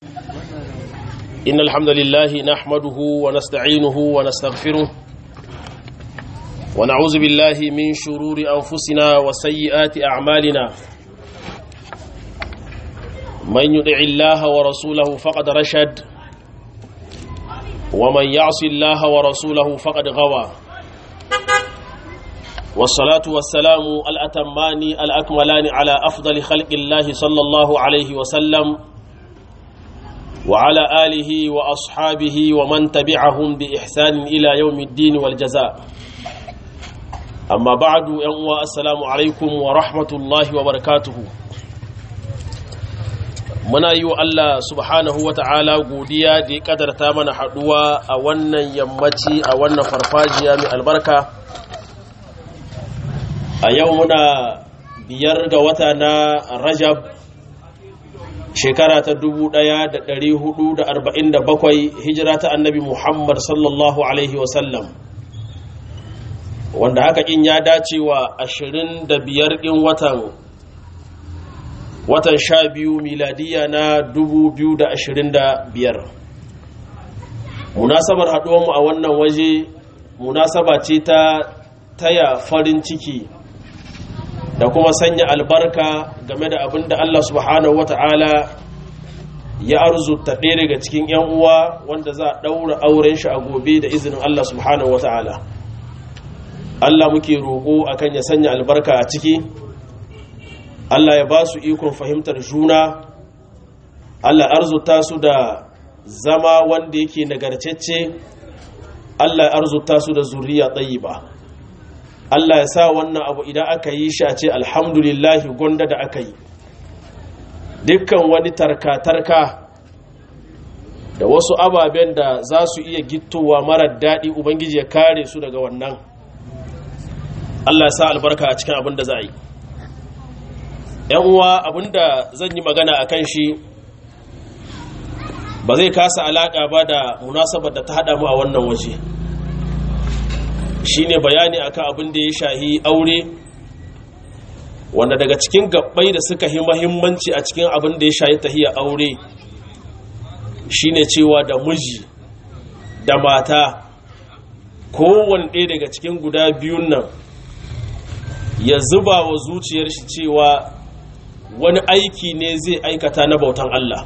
إن الحمد لله نحمده ونستعينه ونستغفره ونعوذ بالله من شرور أنفسنا وسيئات أعمالنا من يدع الله ورسوله فقد رشد ومن يعص الله ورسوله فقد غوى والصلاة والسلام الأتمان الأكملان على أفضل خلق الله صلى الله عليه وسلم وعلى آله وأصحابه ومن تبعهم بإحسان إلى يوم الدين والجزاء أما بعد يوم السلام عليكم ورحمة الله وبركاته muna yi wa Allah subhanahu wa ta'ala godiya da ya kadarta mana haɗuwa a wannan yammaci a wannan farfajiya mai albarka a yau muna biyar ga wata na rajab shekara ta 1447 hijira ta annabi muhammad sallallahu alaihi wasallam wanda haka in ya dace wa 25 ɗin watan watan sha biyu miladiya na 2025 munasabar haɗuwanmu a wannan waje munasaba ce ta taya farin ciki da kuma sanya albarka game da abin da Allah subhanahu wata'ala ya arzuta ɗaya daga cikin 'yan uwa wanda za a ɗaura auren shi a gobe da izinin Allah subhanahu wata'ala Allah muke roƙo akan ya sanya albarka a ciki Allah ya ba su ikon fahimtar juna Allah arzuta su da zama wanda yake nagarcecce Allah ya arzuta su da zuriya ba. Allah ya sa wannan abu idan aka yi shi a ce alhamdulillahi gwanda da aka yi dukkan wani tarka-tarka da wasu ababen da za su iya gittowa marar daɗi ubangiji ya kare su daga wannan Allah ya sa albarka a cikin abin da za a yi uwa abin da zan yi magana a kan shi ba zai kasa alaƙa ba da munasabar da ta haɗa mu a wannan waje shine bayani akan abin da ya shahi aure wanda daga cikin gabbai da suka yi mahimmanci a cikin abin da ya shahi tahiya aure shine cewa da miji da mata kowane ɗaya daga cikin guda biyun nan ya zuba wa zuciyar shi cewa wani aiki ne zai aikata na bautan Allah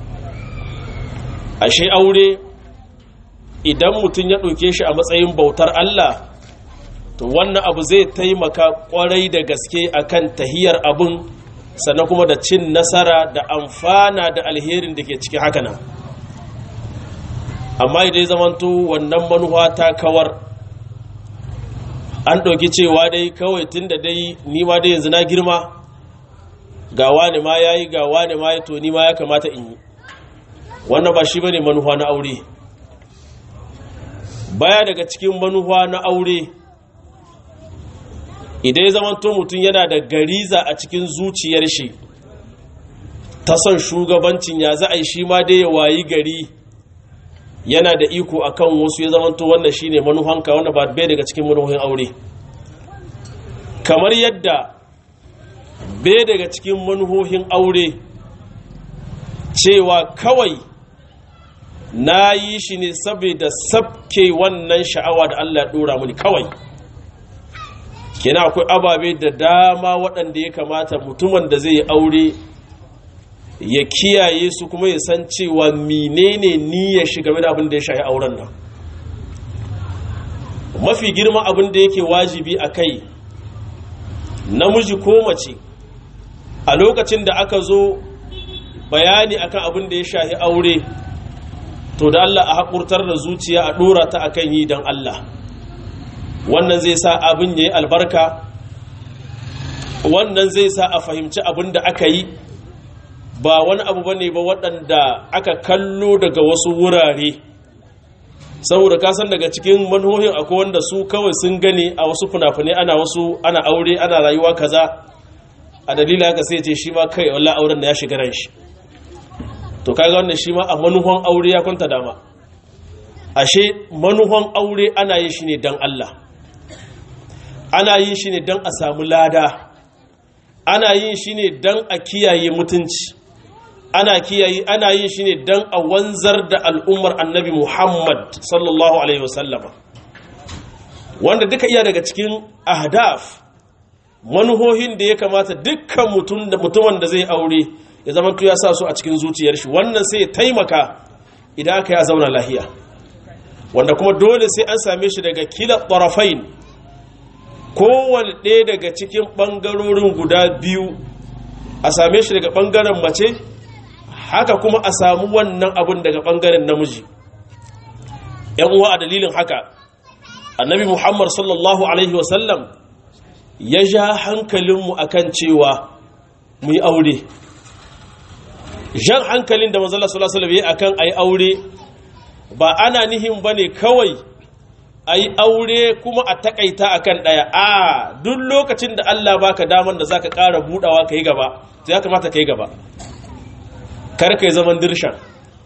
ashe aure idan mutum ya ɗauke shi a matsayin bautar Allah to wannan abu zai taimaka ƙwarai da gaske akan tahiyar abin sannan kuma da cin nasara da amfana da alherin da ke cikin haka nan amma idan zamanto wannan manuwa ta kawar an ɗauki cewa dai kawai tun da dai nima dai yanzu na girma ga wani ma ya yi ga wani ma ya to nima ya kamata in yi wannan ba shi ba ne manuwa na aure baya daga cikin manuwa na aure idan ya zamanto mutum yana da gariza a cikin zuciyar shi ta son shugabancin ya za a yi shi ma dai ya wayi gari yana da iko akan wasu ya zamanto wannan shine manuhanka wanda ba bai daga cikin manuhan aure kamar yadda bai daga cikin manuhohin aure cewa kawai na yi shi ne saboda sabke wannan sha'awa da Allah ya dora mini kawai kina akwai ababe da dama waɗanda ya kamata mutumin da zai aure ya kiyaye su kuma ya san cewa menene niyyar shi game da abin da ya shahi auren nan mafi girma abin da yake wajibi a kai namiji ko mace a lokacin da aka zo bayani akan abin da ya shahi aure to da Allah a haƙurtar da zuciya a ɗora ta akan yi don Allah wannan zai sa abin ya yi albarka wannan zai sa a fahimci abin da aka yi ba wani abu bane ba waɗanda aka kallo daga wasu wurare saboda kasan daga cikin manhohin akwai wanda su kawai sun gani a wasu fina-finai ana wasu ana aure ana rayuwa kaza a dalilin haka sai ce shi ma kai walla auren da ya shiga ran shi to kaga wannan shi ma a manuhan aure ya kwanta dama ashe manuhan aure ana yin shi ne don Allah ana yin shi ne don a samu lada ana yin shi ne don a kiyaye mutunci ana kiyayi ana yin shi ne don a wanzar da al'ummar annabi muhammad sallallahu alaihi wasallama wanda duka iya daga cikin ahdaf manuhohin da ya kamata dukkan mutumin da zai aure ya zama ya sa su a cikin zuciyar shi wannan sai ya taimaka idan aka ya zauna lahiya wanda kuma dole sai an same shi daga kila tsarafain kowane ɗaya daga cikin ɓangarorin guda biyu a same shi daga ɓangaren mace haka kuma a samu wannan abin daga ɓangaren namiji ‘yan uwa a dalilin haka annabi muhammad sallallahu alaihi wasallam ya ja hankalinmu akan cewa mu yi aure jan hankalin da manzala sallallahu alaihi wasallam akan ayi aure ba ana nihin bane kawai ayi aure kuma a takaita akan daya a duk lokacin da Allah baka daman da zaka ƙara budawa kai gaba sai ya kamata kai gaba kar kai zaman dirshan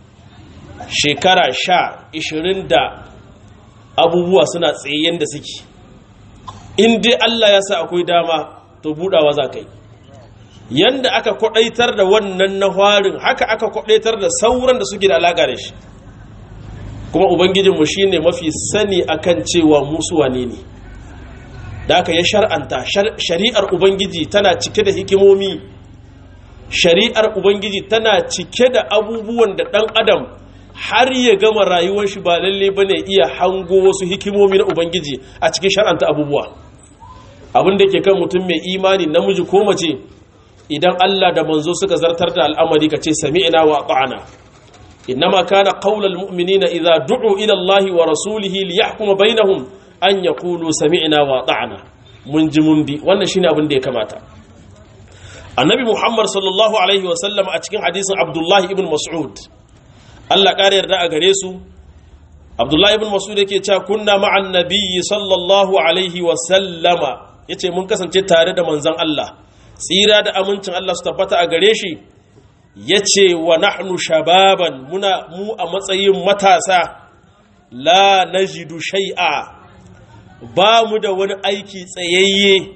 shekara sha ishirin da abubuwa suna tsayen da suke in dai Allah ya sa akwai dama to budawa za ka yi yanda aka kwadaitar da wannan na farin haka aka kwadaitar da sauran da suke da alaka da shi kuma ubangijinmu shi ne mafi sani akan cewa musu wane ne da aka ya shar'anta shari'ar ubangiji tana cike da hikimomi shari'ar ubangiji tana cike da abubuwan da ɗan adam har ya gama rayuwar shi ba lalle bane iya hango wasu hikimomi na ubangiji a cikin shar'anta abubuwa abin da ke kan mutum mai imani namiji ko mace idan Allah da manzo suka zartar da al'amari ka ce sami'na wa ata'na innama kana qaulal mu'minina idza du'u ila Allah wa rasulihi liyahkuma bainahum an yaqulu sami'na wa ata'na mun ji mun bi wannan shine abin da ya kamata annabi muhammad sallallahu alaihi wa sallam a cikin hadisin abdullahi ibn mas'ud Allah ƙara yarda a gare su abdullahi ibn mas'ud yake cewa kunna ma'an nabiyyi sallallahu alaihi wa sallama yace mun kasance tare da manzon Allah tsira da amincin Allah su tabbata a gare shi yace wa nahnu shababan muna mu a matsayin matasa la najidu shay'a ba mu da wani aiki tsayayye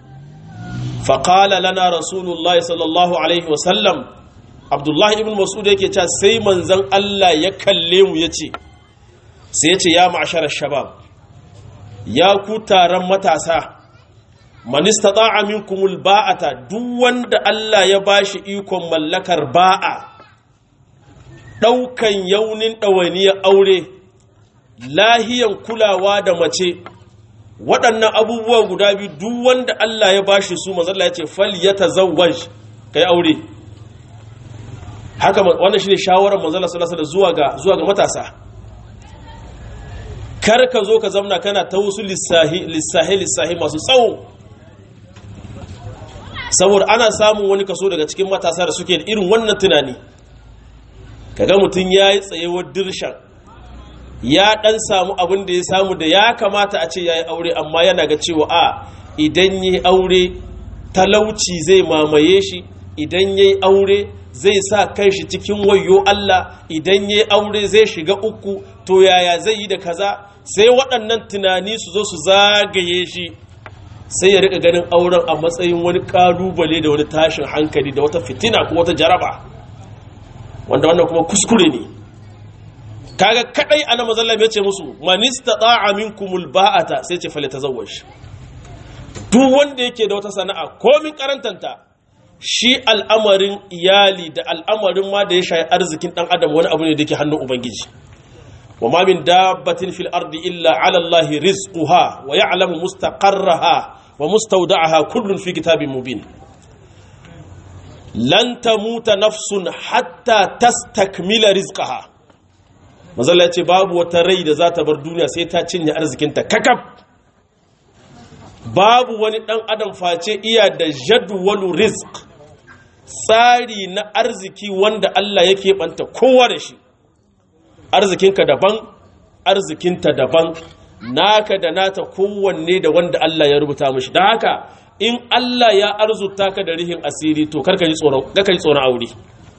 faƙala lana rasulullahi sallallahu alaihi wasallam abdullahi ibn masud yake cewa sai manzon Allah ya kalle mu ya ce sai ya ce ya ma'asharar shabab ya ku taron matasa manista ta'a minkumul ba'ata duk wanda Allah ya bashi ikon mallakar ba'a ɗaukan yaunin ɗawainiyar aure lahiyan kulawa da mace waɗannan abubuwa guda biyu duk wanda Allah ya bashi su manzalla ya ce fal ya tazawwaj kai aure haka wannan shine shawarar manzalla sallallahu alaihi zuwa ga zuwa ga matasa kar ka zo ka zamna kana ta wasu lissahi lissahi lissahi masu tsawo saboda ana samun wani kaso daga cikin matasa da suke da irin wannan tunani kaga mutum ya yi tsayewar dirshan ya dan samu abin da ya samu da ya kamata a ce ya yi aure amma yana ga cewa a idan ya yi aure talauci zai mamaye shi idan ya yi aure zai sa kai shi cikin wayo Allah idan ya yi aure zai shiga uku to yaya zai yi da kaza sai waɗannan tunani su zo su zagaye shi sai ya rika ganin auren a matsayin wani ƙalubale da wani tashin hankali da wata fitina ko wata jaraba wanda wannan kuma kuskure ne kaga kadai ana mazallam ya ce musu manista ta'a minkumul ba'ata sai ce fale tazawwaj duk wanda yake da wata sana'a komin karantanta shi al'amarin iyali da al'amarin ma da ya shayi arzikin dan adam wani abu ne da yake hannun ubangiji wa ma min dabbatin fil ardi illa ala allahi rizquha wa ya'lamu mustaqarraha wa mustawda'aha kullun fi kitabin mubin lan tamuta nafsun hatta tastakmila rizqaha mazalla ya ce babu wata rai da za ta bar duniya sai ta cinye arzikinta kakaf babu wani ɗan adam face iya da jadwalu rizq tsari na arziki wanda Allah ya keɓanta kowa da shi arzikinka daban arzikinta daban naka da nata kowanne da wanda Allah ya rubuta mashi da haka in Allah ya arzuta ka da rihin asiri to karka ji tsoron aure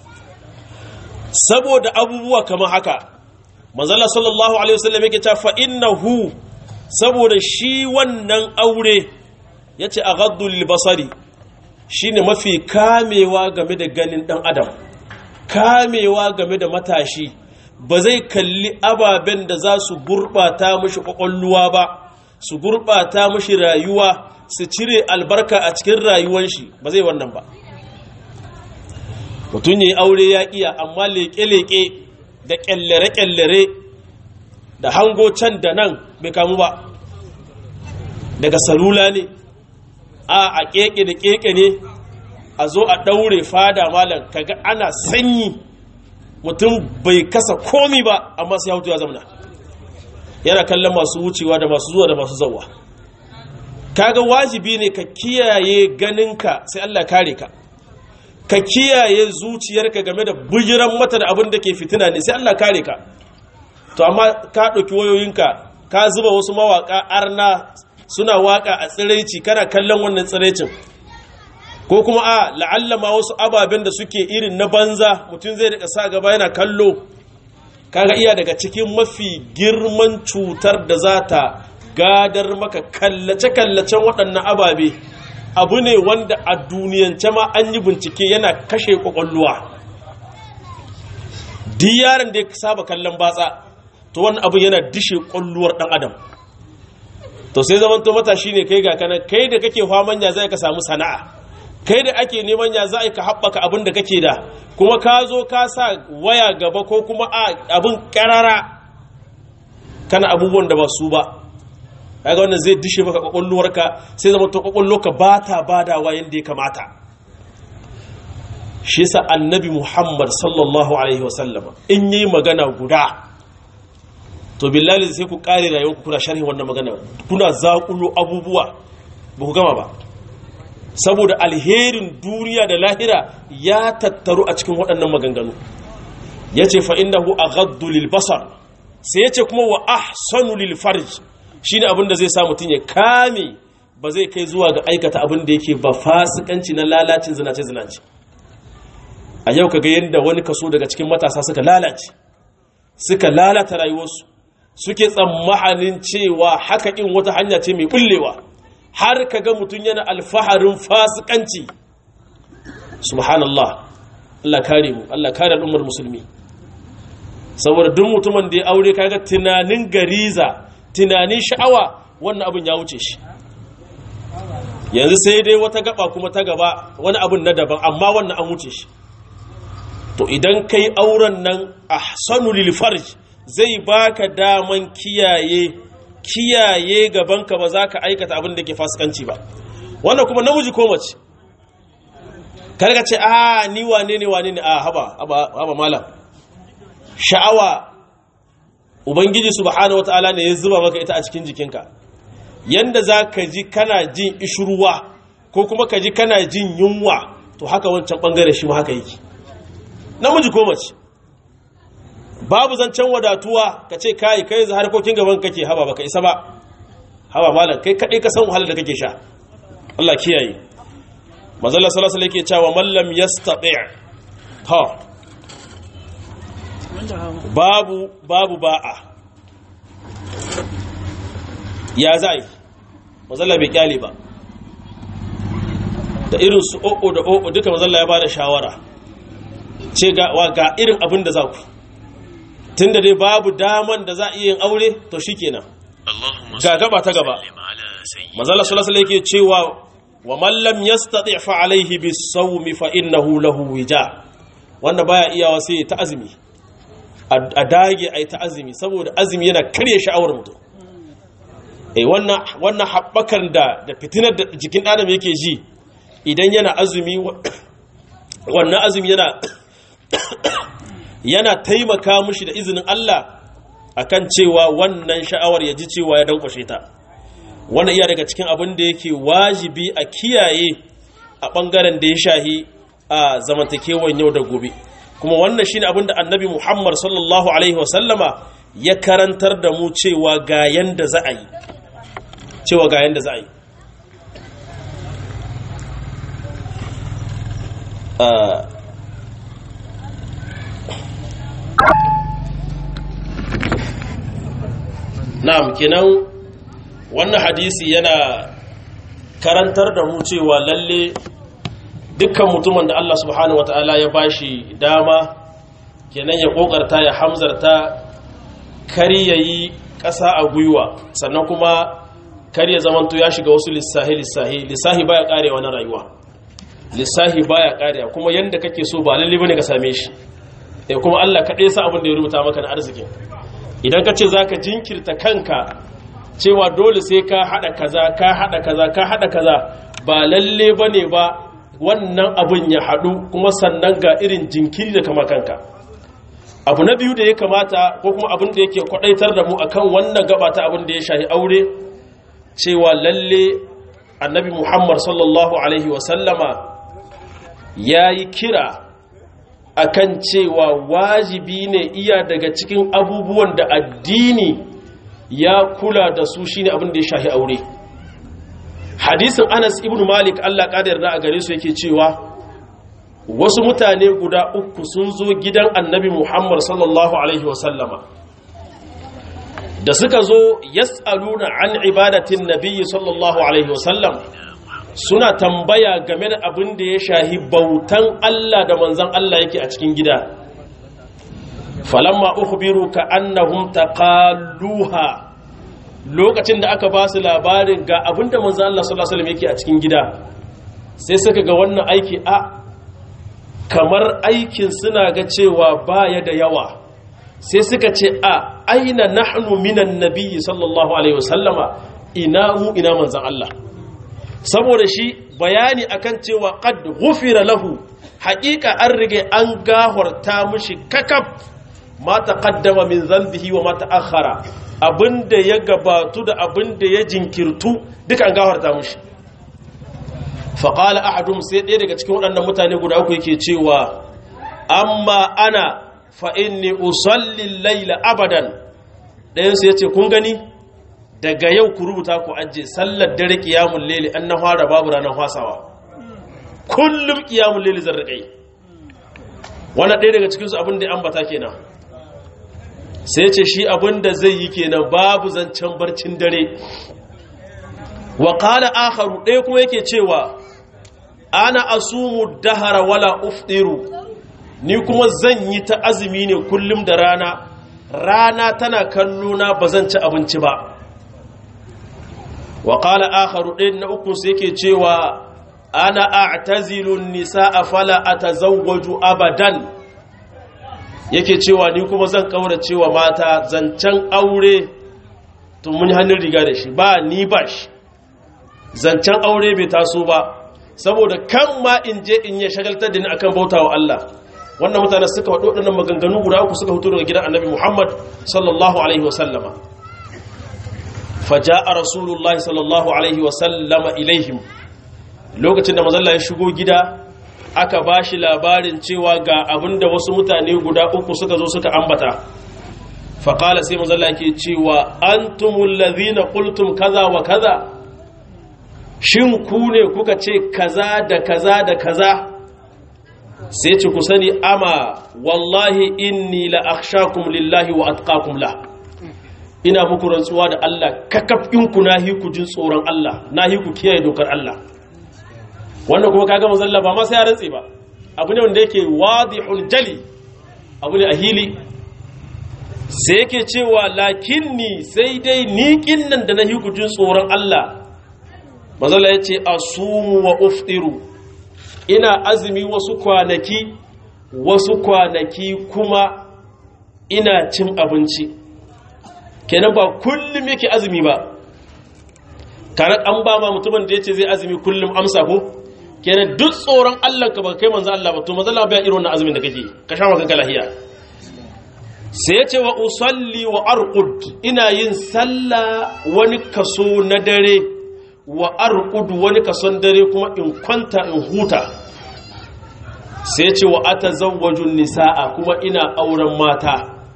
saboda abubuwa kamar haka manzala sallallahu alaihi wasallam yake cewa fa innahu saboda shi wannan aure yace aghaddu lil basari shine mafi kamewa game da ganin dan adam kamewa game da matashi ba zai kalli ababen da za su gurɓata mashi ƙwaƙwalluwa ba su gurɓata mashi rayuwa su cire albarka a cikin rayuwan shi ba zai wannan ba mutum ya aure ya iya amma leƙe-leƙe da ƙyallare-ƙyallare da hango can da nan bai kamu ba daga salula ne a a keke da keke ne a zo a daure fada malam kaga ana sanyi mutum bai kasa komi ba amma sai hautu ya zamana yana kallon masu wucewa da masu zuwa da masu zauwa kaga wajibi ne ka kiyaye ganinka sai Allah kare ka ka kiyaye zuciyarka game da bujiran mata da abin da ke fitina ne sai Allah kare ka to amma ka ɗauki wayoyinka ka zuba wasu mawaƙa arna suna waƙa a tsiraici kana kallon wannan tsiraicin ko kuma a la'allama wasu ababen da suke irin na banza mutum zai daga sa gaba yana kallo kaga iya daga cikin mafi girman cutar da za ta gadar maka kallace-kallacen waɗannan ababe abu ne wanda a duniyance ma an yi bincike yana kashe ƙwaƙwalluwa duk yaron da ya saba kallon batsa to wannan abin yana dishe ƙwalluwar ɗan adam to sai zaman to matashi ne kai ga kana kai da kake faman ya zai ka samu sana'a kai da ake neman ya za ka haɓaka abin da kake da kuma ka zo ka sa waya gaba ko kuma abin ƙarara kana abubuwan da ba su ba kaga wannan zai dishe maka kwakwalwarka sai zama to kwakwalwarka ba ta badawa yadda ya kamata shi sa annabi muhammad sallallahu alaihi wasallam in yi magana guda to billahi sai ku kare rayuwarku kuna sharhin wannan magana kuna zaƙulo abubuwa ba ku gama ba saboda alherin duniya da lahira ya tattaru a cikin waɗannan maganganu ya ce fa'indahu a gaddu lil basar sai ya ce kuma wa ahsanu lil farj shi ne abinda zai sa mutum ya kame ba zai kai zuwa ga aikata abin da yake ba fasikanci na lalacin zinace-zinace a yau ka ga yadda wani kaso daga cikin matasa suka lalace suka lalata rayuwarsu suke tsammanin cewa haka in wata hanya ce mai bullewa har ka ga mutum yana alfaharin fasikanci subhanallah Allah kare mu Allah kare al'ummar musulmi saboda duk mutumin da ya aure kaga tunanin gariza tunanin sha'awa wannan abin ya wuce shi yanzu sai dai wata gaba kuma ta gaba wani abin na daban amma wannan an wuce shi to idan kai auren nan ahsanu lil farj zai baka daman kiyaye kiyaye gabanka ba za ka aikata abin da ke fasikanci ba wannan kuma namiji ko mace karka ce a ni wane ne wane ne a haba haba malam sha'awa ubangiji subhanahu wataala ne ya zuba maka ita a cikin jikinka yanda za ka ji kana jin ishruwa ko kuma ka ji kana jin yunwa to haka wancan bangare shi ma haka yake namiji ko mace babu zancen wadatuwa ka ce kai kai za harkokin gaban kake haba baka isa ba haba malam kai kadai ka san wahalar da kake sha Allah kiyaye manzala sallallahu alaihi yake cewa man lam yastati ha babu babu ba'a ya zai manzala bai kyale ba da irin su o'o da o'o duka manzala ya bada shawara ce ga wa ga irin abin da za ku tunda dai babu daman da za a iya yin aure to shikenan ga gaba ta gaba manzala sallallahu alaihi yake cewa wa man lam yastati fa alaihi bis-sawmi fa innahu lahu wija wanda baya iyawa sai ta azumi a dage ai ta azumi saboda azumi yana karya sha'awar mutum eh wannan wannan habbakan da da fitinar da jikin adam yake ji idan yana azumi wannan azumi yana yana taimaka mushi da izinin Allah akan cewa wannan sha'awar ya ji cewa ya dankwashe ta wannan iya daga cikin abin da yake wajibi a kiyaye a ɓangaren da ya shahi a zamantakewan yau da gobe kuma wannan shine abin da annabi muhammad sallallahu alaihi wasallama ya karantar da mu cewa ga yanda za a yi cewa ga yanda za a yi na'am kenan wannan hadisi yana karantar da mu cewa lalle dukkan mutumin da Allah subhanahu wata'ala ya bashi dama kenan ya kokarta ya hamzarta kar ya yi ƙasa a gwiwa sannan kuma kar ya zamanto ya shiga wasu lissahi lissahi lissahi baya karewa na rayuwa lissahi baya karewa kuma yanda kake so ba lalle bane ka same shi eh kuma Allah kaɗai sa abin da ya rubuta maka na arzikin idan ka ce zaka jinkirta kanka cewa dole sai ka hada kaza ka hada kaza ka hada kaza ba lalle bane ba wannan abin ya hadu kuma sannan ga irin jinkiri da kama kanka abu na biyu da ya kamata ko kuma abin da yake kwadaitar da mu akan wannan gaba ta abin da ya shahi aure cewa lalle annabi muhammad sallallahu alaihi wasallama ya yi kira akan cewa wajibi ne iya daga cikin abubuwan da addini ya kula da su shine abin da ya shahi aure hadisin anas ibn malik allah ƙadar da a gare su yake cewa wasu mutane guda uku sun zo gidan annabi muhammad sallallahu alaihi wasallama da suka zo yas'aluna an ibadatin nabiyyi sallallahu alaihi wasallam suna tambaya game da abin da ya shahi bautan Allah da manzan Allah yake a cikin gida falamma ukhbiru ka annahum taqalluha lokacin da aka ba su labarin ga abin da manzan Allah sallallahu alaihi wasallam yake a cikin gida sai suka ga wannan aiki a kamar aikin suna ga cewa baya da yawa sai suka ce a aina nahnu minan nabiyyi sallallahu alaihi wasallama ina mu ina manzan Allah saboda shi bayani akan cewa qad ghufira lahu haqiqa an rige an gahorta mishi kakaf ma taqaddama min dhanbihi wa ma ta'akhkhara abinda ya gabatu da abinda ya jinkirtu duka an gahorta mishi fa qala ahadum sai ɗaya daga cikin waɗannan mutane guda uku yake cewa amma ana fa inni usalli layla abadan ɗayan su yace kun gani daga yau ku rubuta ku ajiye sallar dare kiyamun leli an na fara babu ranar fasawa kullum kiyamun leli zan riƙai wani ɗaya daga cikinsu abin da ya ambata kenan sai ce shi abin da zai yi kenan babu zancen barcin dare wa ƙala akharu ɗaya kuma yake cewa ana asumu dahara wala uftiru ni kuma zan yi ta azumi ne kullum da rana rana tana kallona ba zan ci abinci ba wa ƙala akharu ɗin na uku sai ke cewa ana a'tazilun nisa'a fala atazawwaju abadan yake cewa ni kuma zan kaura cewa mata zancen aure to mun hannun riga da shi ba ni ba shi zancen aure bai taso ba saboda kan ma in je in ya shagaltar da ni akan bautawa Allah wannan mutane suka faɗo waɗannan maganganu guda uku suka fito daga gidan annabi Muhammad sallallahu alaihi wasallama faja'a rasulullahi sallallahu alaihi wasallama ilaihim lokacin da mazalla ya shigo gida aka ba shi labarin cewa ga abinda wasu mutane guda uku suka zo suka ambata faƙala sai mazalla ke cewa an tumul qultum kaza wa kaza shin ku ne kuka ce kaza da kaza da kaza sai ce ku sani ama wallahi inni la akhshakum lillahi wa atqakum la ina muku rantsuwa da Allah kakafinku na hi ku jin tsoron Allah na hi ku kiyaye dokar Allah wannan kuma kaga mazalla ba ma sai ya rantse ba abu ne wanda yake wadihul jali abu ne a hili sai yake cewa lakinni sai dai ni kinnan da na hi ku jin tsoron Allah mazalla yace asumu wa uftiru ina azumi wasu kwanaki wasu kwanaki kuma ina cin abinci kenan ba kullum yake azumi ba tare an ba ma mutumin da ya ce zai azumi kullum amsa ko kenan duk tsoron Allah ka ba kai manzo Allah ba to manzo Allah bai irin wannan azumin da kake ka sha maka lahiya sai ya ce wa usalli wa arqud ina yin sallah wani kaso na dare wa arqud wani kason dare kuma in kwanta in huta sai ya ce wa atazawwaju nisaa kuma ina auren mata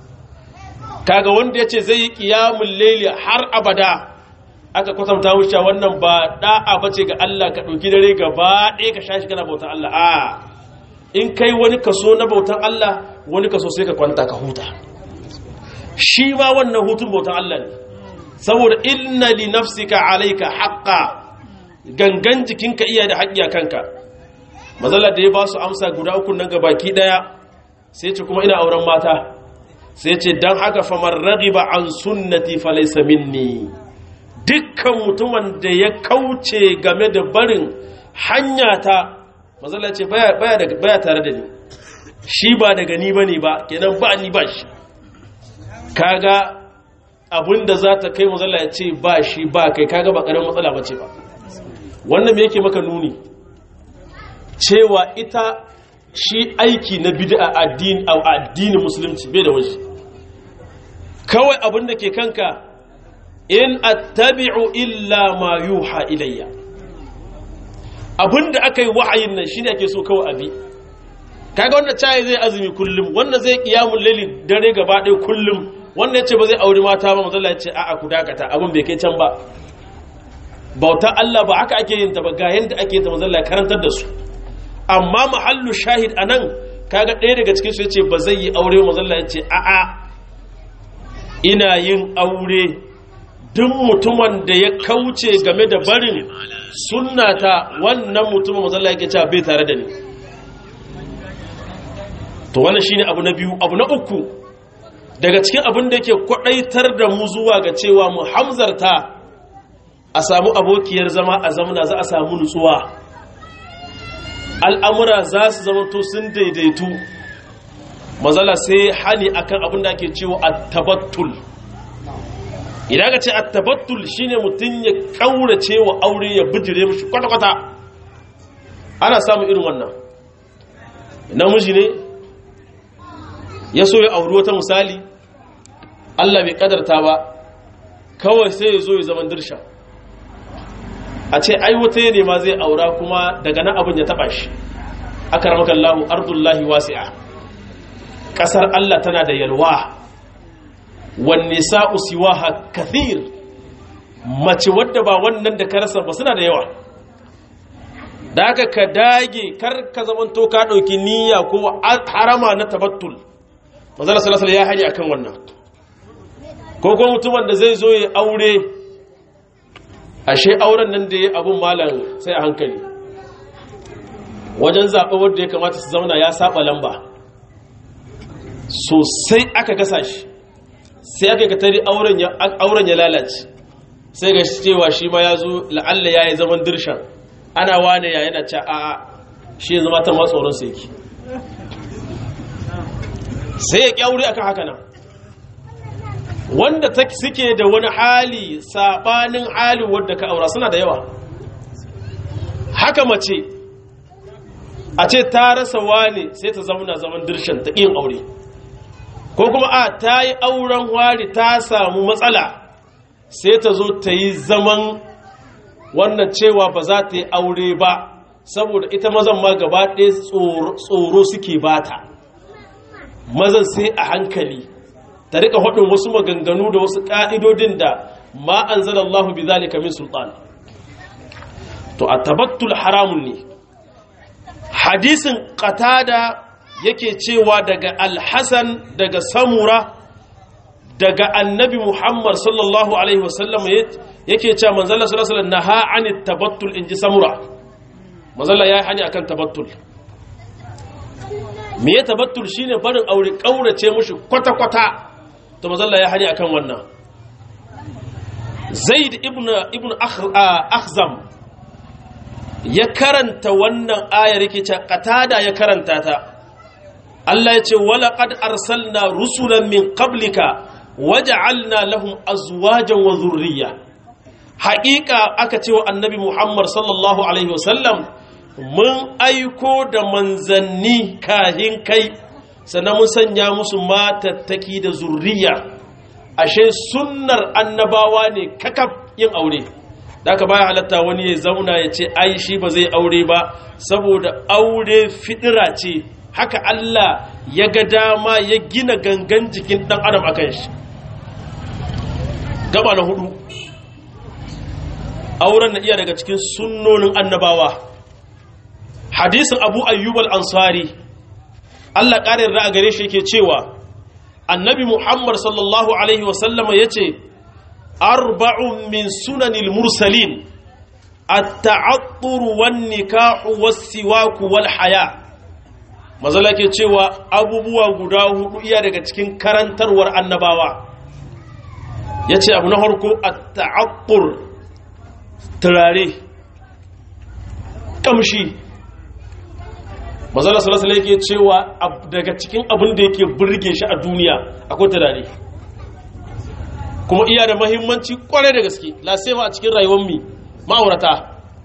kaga wanda ya ce zai yi ƙiyamun laili har abada aka kwatanta wuce wannan ba da'a ba ce ga Allah ka ɗauki dare gaba ɗaya ka shashi kana bautan Allah a in kai wani kaso na bautan Allah wani kaso sai ka kwanta ka huta shi ma wannan hutun bautan Allah ne saboda inna li nafsika alayka haqqa gangan jikinka iya da haƙƙi a kanka mazalla da ya ba su amsa guda uku nan gabaki ɗaya sai ce kuma ina auren mata sai ce dan haka famar ragiba an sunnati falaysa minni dukkan mutumin da ya kauce game da barin hanyata mazalla ce baya baya tare da ni shi ba daga ni bane ba kenan ba ni ba shi kaga abinda za ta kai mazalla ya ce ba shi ba kai kaga ba karamin matsala ba ce ba wannan me yake maka nuni cewa ita shi aiki na bid'a addini a addinin musulunci bai da waje kawai abin da ke kanka in attabi'u illa ma yuha ilayya abinda aka yi wahayin nan shine ake so kawai abi kaga wanda cayi zai azumi kullum wanda zai qiyamul layli dare gaba ɗaya kullum wanda yace ba zai aure mata ba manzo Allah ya ce a'a ku dakata abin bai kai can ba bauta Allah ba haka ake yin ta ba ga yanda ake yin ta manzo Allah ya karantar da su amma mahallu shahid anan kaga ɗaya daga cikin su yace ba zai yi aure manzo Allah ya ce a'a ina yin aure duk mutumin da ya kauce game da barin sunnata wannan mutumin mazalla yake cewa bai tare da ni to wannan shine abu na biyu abu na uku daga cikin abin da yake kwadaitar da mu zuwa ga cewa mu hamzarta a samu abokiyar zama a zamana za a samu nutsuwa al'amura za su zama to sun daidaitu mazala sai hani akan abin da ake cewa at-tabattul idan ka ce at-tabattul shine mutun ya kaurace wa aure ya bijire mishi kwata-kwata ana samun irin wannan namiji ne ya so ya auri wata misali Allah bai kadarta ba kawai sai ya zo ya zaman dirsha a ce ai wata ne ma zai aura kuma daga nan abin ya taba shi akaramakallahu ardullahi wasi'a kasar Allah tana da yalwa wanne sa'u siwaha kathir mace wadda ba wannan da ka rasa ba suna da yawa da aka ka dage kar ka zamanto ka ɗauki niyya ko harama na tabattul manzala salasala ya hari akan wannan ko kuma mutumin da zai zo ya aure ashe auren nan da ya abun malam sai a hankali wajen zaɓe wadda ya kamata su zauna ya saba lamba sosai aka gasa shi sai aka ga tari auren ya lalace sai ga cewa shi ma ya zo la'alla ya yi zaman dirshan ana wane ya yana ca a shi zama ta matsoron sai ki sai ya kyauri akan haka nan wanda ta suke da wani hali sabanin hali wadda ka aura suna da yawa haka mace a ce ta rasa wane sai ta zauna zaman dirshan ta ƙin aure ko kuma a ta yi auren wari ta samu matsala sai ta zo ta yi zaman wannan cewa ba za ta yi aure ba saboda ita mazan ma gaba ɗaya tsoro suke bata mazan sai a hankali ta rika haɗin wasu maganganu da wasu ƙa'idodin da ma an zana Allah bi zalika min sultan to a tabattul haramun ne hadisin qatada yake cewa daga alhassan daga samura daga annabi muhammad sallallahu alaihi wasallam yake cewa manzala sallallahu alaihi na ha'ani tabattul in ji samura manzala ya yi hani akan tabattul me ya tabattul shine barin aure kaurace mushi kwata-kwata to manzala ya hani akan wannan zaid ibn ibn akhzam ya karanta wannan ayar yake cewa qatada ya karanta ta Allah ya ce walaƙad arsalna rusulan min qablika waja'alna lahum azwajan wa zurriya haƙiƙa aka ce wa annabi Muhammad sallallahu alaihi wasallam mun aiko da manzanni kahin kai sannan mun sanya musu matattaki da zurriya ashe sunnar annabawa ne kakaf yin aure da aka baya halatta wani ya zauna ya ce ai shi ba zai aure ba saboda aure fidira ce haka Allah ya ga dama ya gina gangan jikin ɗan adam akan shi gaba na hudu auren na iya daga cikin sunnonin annabawa hadisin abu ayyub al-ansari Allah ƙarin ra'a gare shi yake cewa annabi muhammad sallallahu alaihi wasallama ya ce arba'un min sunanil mursalin at-ta'attur wan nikahu was-siwaku wal haya' mazala ke cewa abubuwa guda hudu iya daga cikin karantarwar annabawa ya ce abu na harko a ta'akkur turare kamshi mazala salasala yake cewa daga cikin abin da yake burge shi a duniya akwai turare kuma iya da mahimmanci kwarai da gaske lasema a cikin rayuwar mi ma'aurata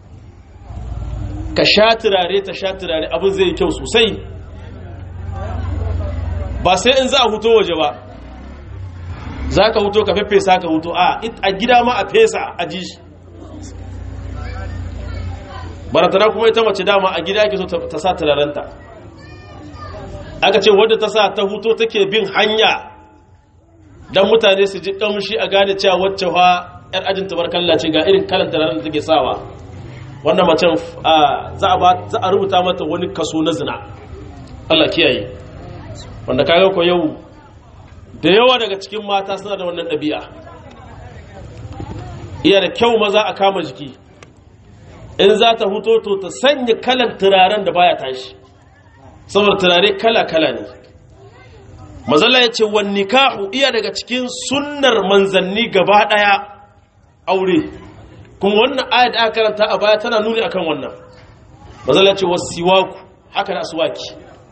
ka sha turare ta sha turare abin zai yi kyau sosai ba sai in za a huto waje ba za ka huto ka fefesa ka huto a a gida ma a fesa a ji shi baratana kuma ita mace dama a gida ake so ta sa turarenta aka ce wadda ta sa ta huto take bin hanya don mutane su ji kamshi a gane cewa wacce wa 'yar ajin tabarkalla ce ga irin kalan turaren da take sawa wannan macen za a rubuta mata wani kaso na zina Allah kiyaye wanda kaga ko yau da yawa daga cikin mata suna da wannan ɗabi'a iya da kyau maza a kama jiki in za ta huto to ta sanya kalan turaren da baya tashi saboda turare kala-kala ne mazala ya ce wani nikahu iya daga cikin sunnar manzanni gaba ɗaya aure kuma wannan ayat da aka karanta a baya tana nuni akan wannan mazala ce wasiwaku haka da aswaki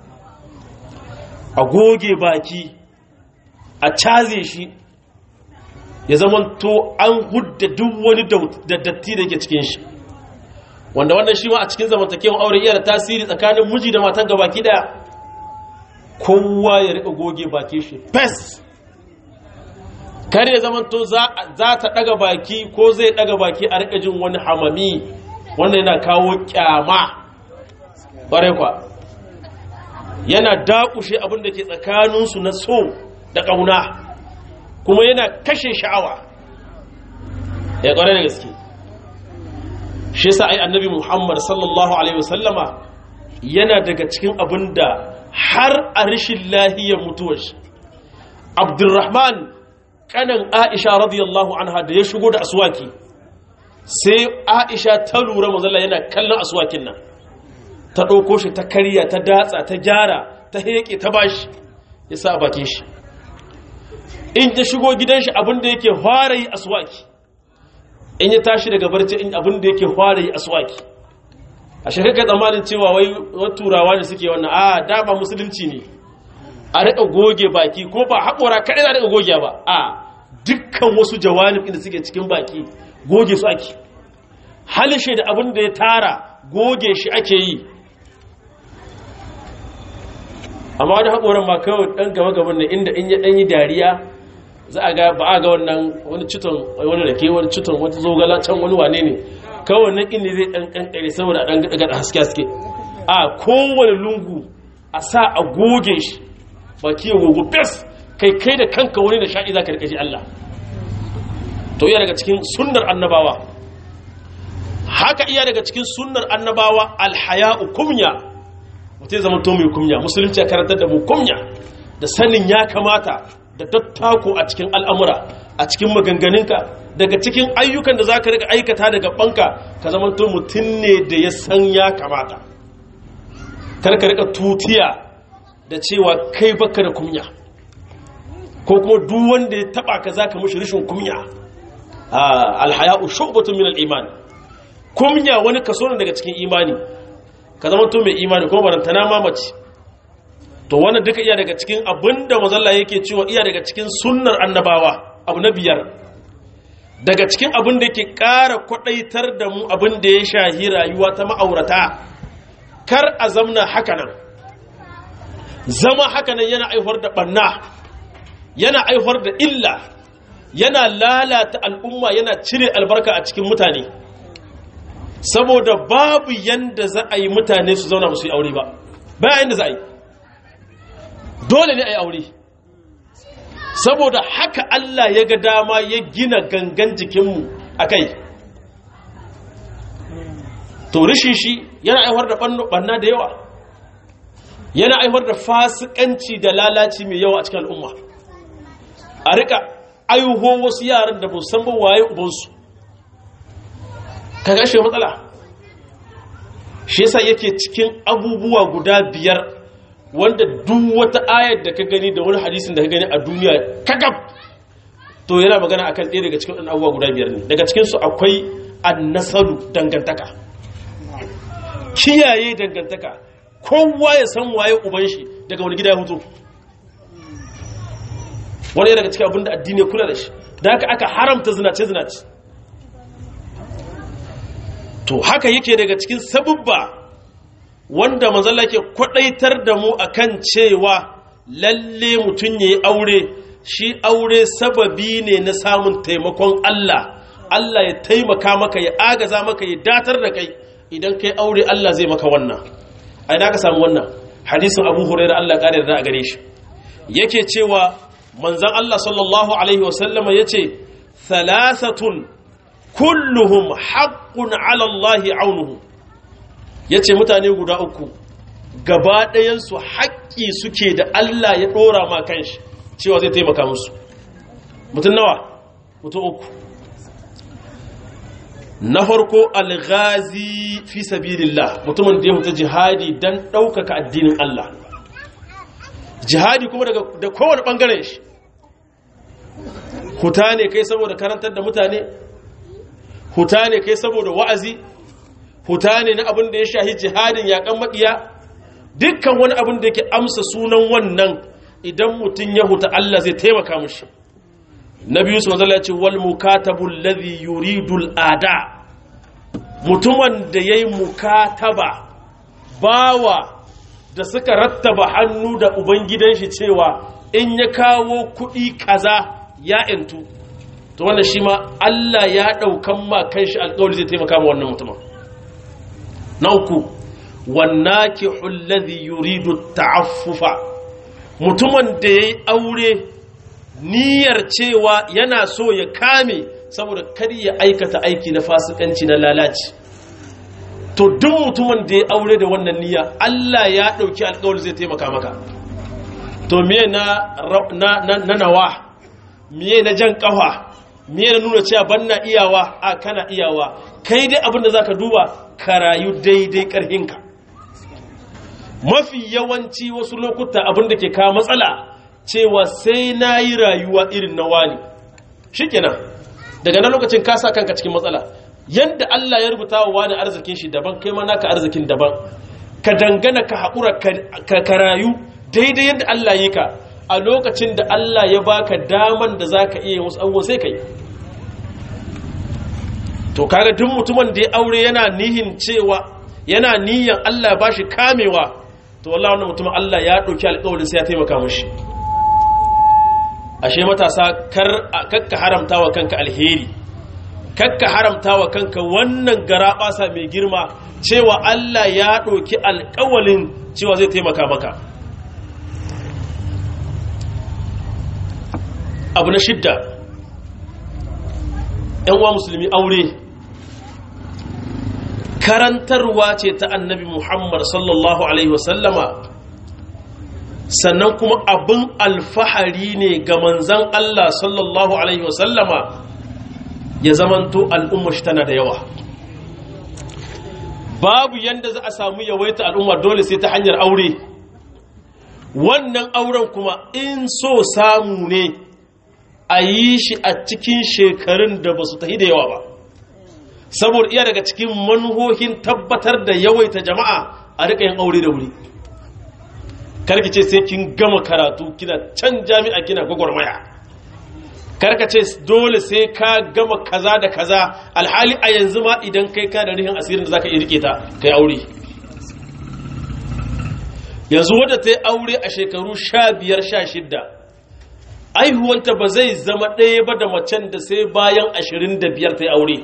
a goge baki a caze shi ya zama to an hudda duk wani da datti da ke cikin shi wanda wannan shi ma a cikin zamantakewan aure iya da tasiri tsakanin miji da matan gabaki daya kowa ya rika goge baki shi fes kar ya zama to za ta daga baki ko zai daga baki a rika jin wani hamami wannan yana kawo kyama ƙware kwa yana dakushe abin da ke tsakaninsu na so da ƙauna kuma yana kashe sha'awa ya ƙware da gaske shi sa ai annabi muhammad sallallahu alaihi wasallama yana daga cikin abin da har a rashin lahiyar mutuwar shi abdurrahman kanan aisha radiyallahu anha da ya shigo da aswaki sai aisha ta lura mazalla yana kallon aswakin nan ta ɗauko shi ta karya ta datsa ta gyara ta heƙe ta bashi ya sa a bakin shi in ta shigo gidan shi abinda yake fara yi aswaki in ya tashi daga barci in abinda yake fara yi aswaki a shekaka tsammanin cewa wai turawa ne suke wannan a dama musulunci ne a riƙa goge baki ko ba haƙora kaɗai za a riƙa goge ba a dukkan wasu jawanin inda suke cikin baki goge su ake halishe da abin da ya tara goge shi ake yi amma wani haƙoran ma kawai ɗan gaba gaban nan inda in ya ɗanyi dariya za a ga ba a ga wannan wani citon wani rake wani citon wata zogala can wani wane ne kawai nan inda zai ɗan ƙanƙare saboda a ɗan gaɗa haske haske a kowane lungu a sa a goge shi baki ya gogo fes kai kai da kanka wani da sha'i za ka rikaji Allah to iya daga cikin sunnar annabawa haka iya daga cikin sunnar annabawa alhaya'u kumya mutum zama to mai kumya musulunci ya karantar da mu kumya da sanin ya kamata da tattako a cikin al'amura a cikin maganganunka daga cikin ayyukan da za ka rika aikata daga banka ka zama to mutum ne da ya san ya kamata kar ka rika tutiya da cewa kai baka da kumya ko kuma duk wanda ya taba ka zaka mushi rishin kumya alhaya'u shu'batun min al-iman kumya wani kaso ne daga cikin imani ka zama to mai imani ko barantana mamaci to wannan duka iya daga cikin abinda mazalla yake cewa iya daga cikin sunnar annabawa abu na biyar daga cikin abin da yake ƙara kwadaitar da mu abin da ya shahi rayuwa ta ma'aurata kar a zamna hakanan zama hakanan yana aihwar da banna yana aihwar da illa yana lalata al'umma yana cire albarka a cikin mutane saboda babu yanda za a yi mutane su zauna musu yi aure ba bayan yanda za a yi dole ne a yi aure saboda haka Allah ya ga dama ya gina gangan jikinmu a kai to rishin shi yana aihwar da banna da yawa yana aihwar da fasikanci da lalaci mai yawa a cikin al'umma a rika aiho wasu yaran da san ba waye ubansu ka gashe matsala shi yasa yake cikin abubuwa guda biyar wanda duk wata ayar da ka gani da wani hadisin da ka gani a duniya kakaf to yana magana akan ɗaya daga cikin abubuwa guda biyar ne daga cikinsu akwai annasaru dangantaka kiyaye dangantaka kowa ya san waye uban shi daga wani gida ya hutu wani daga cikin abinda addini ya kula da shi da haka aka haramta zinace-zinace to haka yake daga cikin sabubba wanda manzala ke kwadaitar da mu akan cewa lalle mutum ya yi aure shi aure sababi ne na samun taimakon Allah Allah ya taimaka maka ya agaza maka ya datar da kai idan kai aure Allah zai maka wannan ai da ka samu wannan hadisin Abu Hurairah Allah kare da a gare shi yake cewa manzon Allah sallallahu alaihi wasallama yace thalathatun kulluhum haqqun ala Allah aunuhu yace mutane guda uku gaba ɗayan su haƙƙi suke da Allah ya ɗora ma kanshi cewa zai taimaka musu mutum nawa mutum uku na farko alghazi fi sabilillah mutumin da ya huta jihadi dan ɗaukaka addinin Allah jihadi kuma daga da kowane ɓangaren shi huta ne kai saboda karantar da mutane huta ne kai saboda wa'azi huta ne na abin da ya shahi jihadin yaƙan maƙiya dukkan wani abin da yake amsa sunan wannan idan mutum ya huta Allah zai taimaka mushi na biyu su manzala ce wal mukatabul ladhi yuridul ada mutumin da yayi mukataba bawa da suka rattaba hannu da ubangidan shi cewa in ya kawo kuɗi kaza ya intu to wannan shi ma Allah ya ɗaukan ma kanshi alƙawari zai taimaka ma wannan mutumin na uku wannaki alladhi yuridu ta'affufa mutumin da yayi aure niyyar cewa yana so ya kame saboda kar ya aikata aiki na fasikanci na lalaci to duk mutumin da ya aure da wannan niyya Allah ya dauki alƙawari zai taimaka maka to miye na na na nawa miye na jan kafa miye na nuna cewa banna iyawa a kana iyawa kai dai abin da zaka duba ka rayu daidai karhinka mafi yawanci wasu lokuta abin da ke kawo matsala cewa sai na yi rayuwa irin na wani shi kenan daga nan lokacin ka sa kanka cikin matsala yadda Allah ya rubuta wa wani arzikin shi daban kai ma naka arzikin daban ka dangana ka haƙura ka rayu daidai yadda Allah yi ka a lokacin da Allah ya baka daman da za ka iya wasu abubuwa sai ka yi to kaga duk mutumin da ya aure yana nihin cewa yana niyan Allah ya bashi kamewa to wallahi wannan mutumin Allah ya ɗauki alƙawarin sai ya taimaka mashi ashe matasa kar kakka haramta wa kanka alheri kakka haramta wa kanka wannan garaɓasa mai girma cewa Allah ya ɗauki alƙawalin cewa zai taimaka maka abu na shidda ‘yan uwa musulmi aure karantarwa ce ta annabi muhammad sallallahu alaihi wasallama sannan kuma abin alfahari ne ga manzan Allah sallallahu Alaihi wasallama ya zamanto al'umma shi tana da yawa babu yanda za a samu yawaita al'umma dole sai ta hanyar aure wannan auren kuma in so samu ne a yi shi a cikin shekarun da ba su tahi da yawa ba saboda iya daga cikin manhohin tabbatar da yawaita jama'a a riƙa yin aure da wuri karki ce sai kin gama karatu kina can jami'a kina gwagwarmaya karka ce dole sai ka gama kaza da kaza alhali a yanzu ma idan kai ka da rihin asirin da zaka iya rike ta kai aure yanzu wadda ta yi aure a shekaru sha biyar sha shidda aihuwanta ba zai zama ɗaya ba da macen da sai bayan ashirin da biyar ta yi aure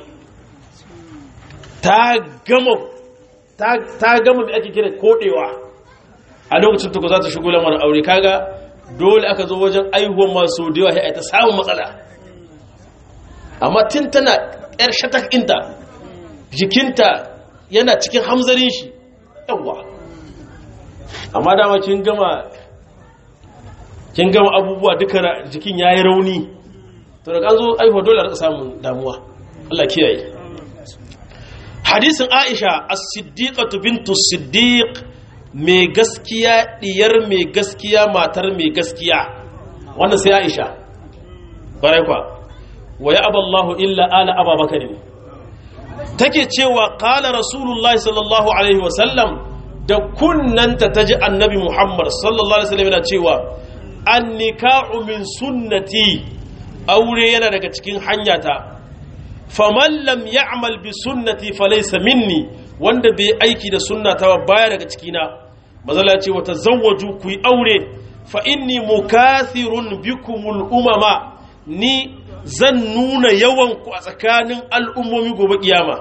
ta gama ta gama mai ake kira koɗewa a lokacin tuku za ta shigo lamarin aure kaga dole aka zo wajen aihuwan masu da yawa ya ta samun matsala amma tun tana yar shatak inta jikinta yana cikin hamzarin shi yawa amma dama kin gama kin gama abubuwa duka jikin yayi rauni to daga an zo aihuwa dole a samun damuwa Allah kiyaye hadisin Aisha as-siddiqatu bintu siddiq mai gaskiya diyar mai gaskiya matar mai gaskiya wannan sai Aisha bare kwa wa ya aballahu illa ala ababakar ne take cewa qala rasulullahi sallallahu alaihi wasallam da kunnanta taji annabi muhammad sallallahu alaihi wasallam yana cewa an nikahu min sunnati aure yana daga cikin hanyata faman lam ya'mal bi sunnati falaysa minni wanda bai aiki da sunnata ba baya daga cikina mazala ce wata zawwaju ku yi aure fa inni mukathirun bikumul umama ni zan nuna yawan ku a tsakanin al'ummomi gobe kiyama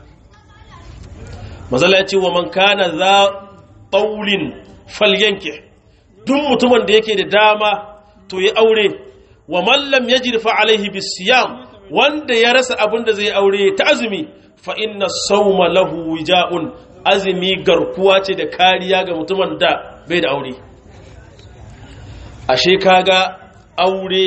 mazala ce wa man kana za taulin falyanke duk mutumin da yake da dama to yi aure wa mallam ya jirfa alaihi bisiyam wanda ya rasa abin da zai aure ta azumi fa inna sauma lahu wija'un azumi garkuwa ce da kariya ga mutumin da bai da aure ashe kaga aure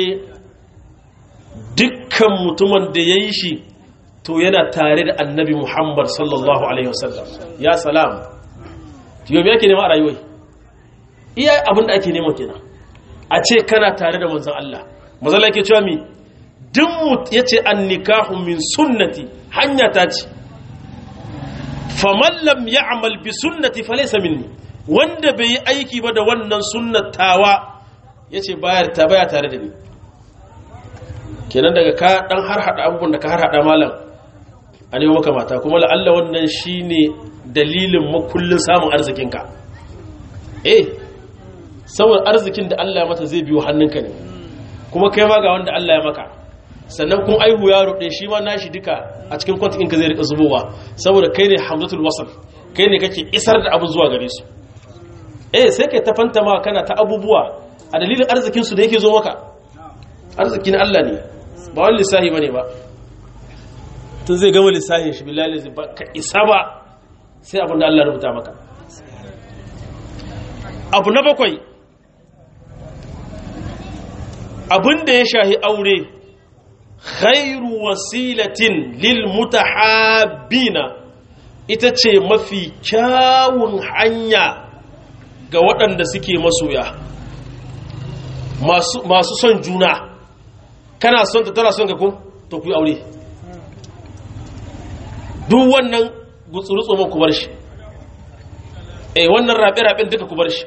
dukkan mutumin da ya yi shi to yana tare da annabi muhammad sallallahu alaihi wasallam ya salam yau yake nema a rayuwai iya abin da ake nema kenan a ce kana tare da manzan Allah mazala ke cewa mi duk ya ce an nikahu min sunnati hanya ta ce faman lam ya'mal bi sunnati falaysa minni wanda bai yi aiki ba da wannan sunnatawa yace bayar ta baya tare da ni kenan daga ka dan har hada abubuwan da ka har hada malam a nemo maka mata kuma la'alla wannan shine dalilin makullin samun arzikinka eh saboda arzikin da Allah ya mata zai biyo hannunka ne kuma kai ma ga wanda Allah ya maka sannan kun aihu yaro ɗaya shi ma nashi duka a cikin kwantin ka zai rika zubowa saboda kai ne hamzatul wasal kai ne kake isar da abu zuwa gare su eh sai kai ta fanta ma kana ta abubuwa a dalilin arzikin su da yake zo maka arzikin Allah ne ba wani lissahi bane ba tun zai gama lissahin shi billahi zai ba ka isa ba sai abin da Allah ya rubuta maka abu na bakwai abin da ya shahi aure khairu wasilatin lil mutahabbina ita ce mafi kyawun hanya ga waɗanda suke masoya masu son juna kana son ta tana son ka ko to ku yi aure duk wannan gutsurutsu man ku bar shi eh wannan rabe-raben duka ku bar shi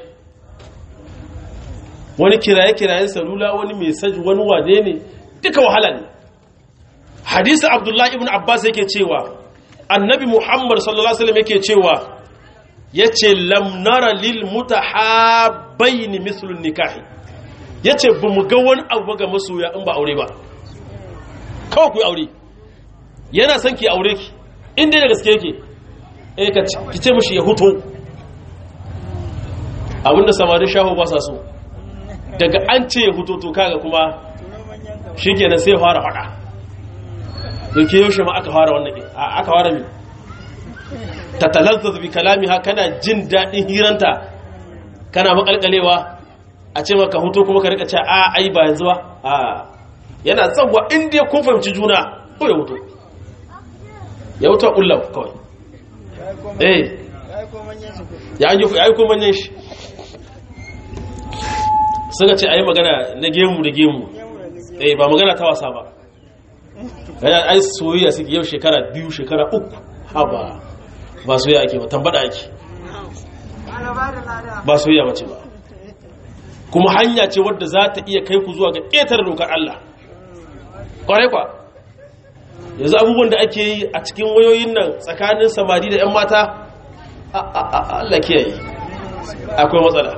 wani kiraye-kirayen salula wani mesaj wani wane ne duka wahala ne hadisi abdullahi ibn abbas yake cewa annabi muhammad sallallahu alaihi wasallam yake cewa yace lam nara lil mutahabbain mithlu nikahi yace ba mu ga wani abu ga masoya in ba aure ba kawai ku aure yana son ki aure ki inda da gaske yake eh ka ki ce mishi ya huto abinda samarin shaho ba sa so daga an ce ya huto to kaga kuma shikenan sai fara fada yake yaushe ma aka fara wannan aka fara mi tatalazzaz bi kalamiha kana jin dadin hiranta kana makalkalewa a ce maka huto kuma ka rika ce a ai ba yanzu ba a yana tsawwa inda kun fahimci juna ko ya huto ya huto kullau kawai eh ya yi ko manyan shi suka ce ayi magana na gemu da gemu eh ba magana ta wasa ba yana ai soyayya suke yau shekara biyu shekara uku haba ba soyayya ake ba tambada ake ba soyayya bace ba kuma hanya ce wadda za ta iya kai ku zuwa ga ƙetare dokar Allah ƙwarai kwa yanzu abubuwan da ake yi a cikin wayoyin nan tsakanin samari da 'yan mata Allah kiyaye akwai matsala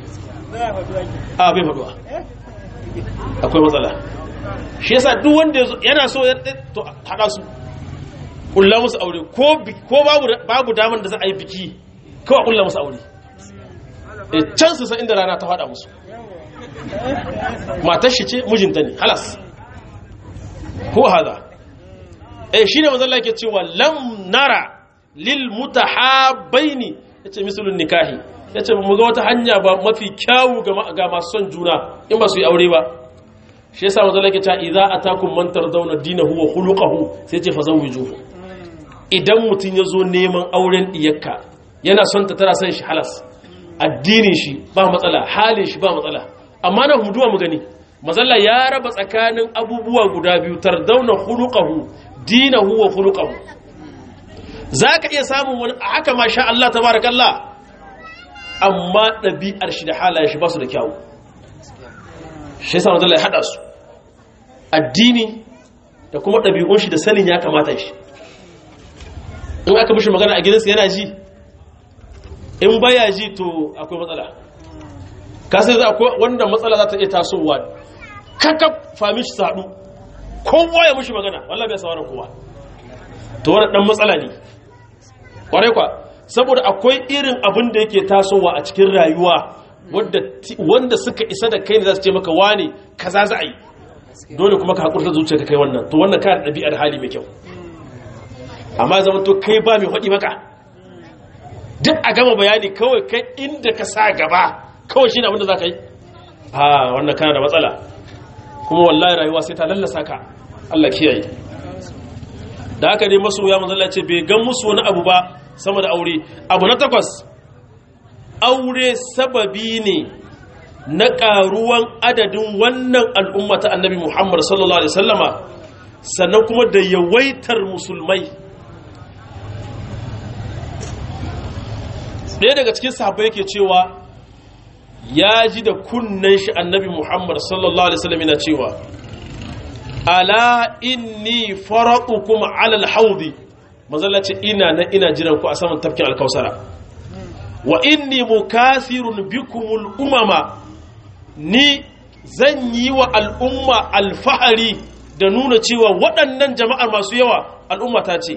a bai faduwa akwai matsala shi yasa duk wanda yana so ya to hada su kulla musu aure ko babu daman da za a yi biki kawai kulla musu aure e can su san inda rana ta fada musu matar shi ce mijinta ne halas ko hada eh shine manzon Allah yake cewa lam nara lil mutahabbaini yace misalun nikahi yace mu ga wata hanya ba mafi kyawu ga masu son juna in ba su yi aure ba shi yasa manzon Allah yake cewa idza atakum man tardawna dinahu wa khuluquhu sai ce fazawwijuhu idan mutun yazo neman auren diyarka yana son ta tana son shi halas addinin shi ba matsala halin shi ba matsala amma na huduwa mu gani mazalla ya raba tsakanin abubuwa guda biyu tardauna khuluquhu dinahu wa khuluquhu zaka iya samun wani a haka masha Allah tabarakallah amma ɗabi'ar shi da halayen shi ba su da kyawu shi yasa mazalla ya hada su addini da kuma ɗabi'un shi da sanin ya kamata shi in aka mishi magana a gidansa yana ji in baya ji to akwai matsala kasai za akwai wanda matsala za ta iya tasowa kakaf fami shi saɗu kowa ya mishi magana wallah bai sauran kowa to wani ɗan matsala ne ƙwarai kwa saboda akwai irin abin da yake tasowa a cikin rayuwa wanda suka isa da kai ne za su ce maka wane kaza za a yi dole kuma ka haƙurta zuciya ka kai wannan to wannan kayan ɗabi'ar hali mai kyau amma zama to kai ba mai haɗi maka duk a gama bayani kawai kai inda ka sa gaba kawai shi ne abinda za ka yi a wannan kana da matsala kuma wallahi rayuwa sai ta lallasa ka Allah kiyaye da haka dai masoya manzala ce bai gan musu wani abu ba sama da aure abu na takwas aure sababi ne na ƙaruwan adadin wannan al'umma ta annabi Muhammad sallallahu Alaihi wasallama sannan kuma da yawaitar musulmai ɗaya daga cikin sahabbai yake cewa ya ji da kunnen shi annabi Muhammad sallallahu Alaihi wasallam yana cewa ala inni faraqukum ala alhawdi mazalla ce ina na ina jiran ku a saman tafkin alkausara wa inni mukathirun bikumul umama ni zan yi wa al'umma alfahari da nuna cewa waɗannan jama'ar masu yawa al'umma ta ce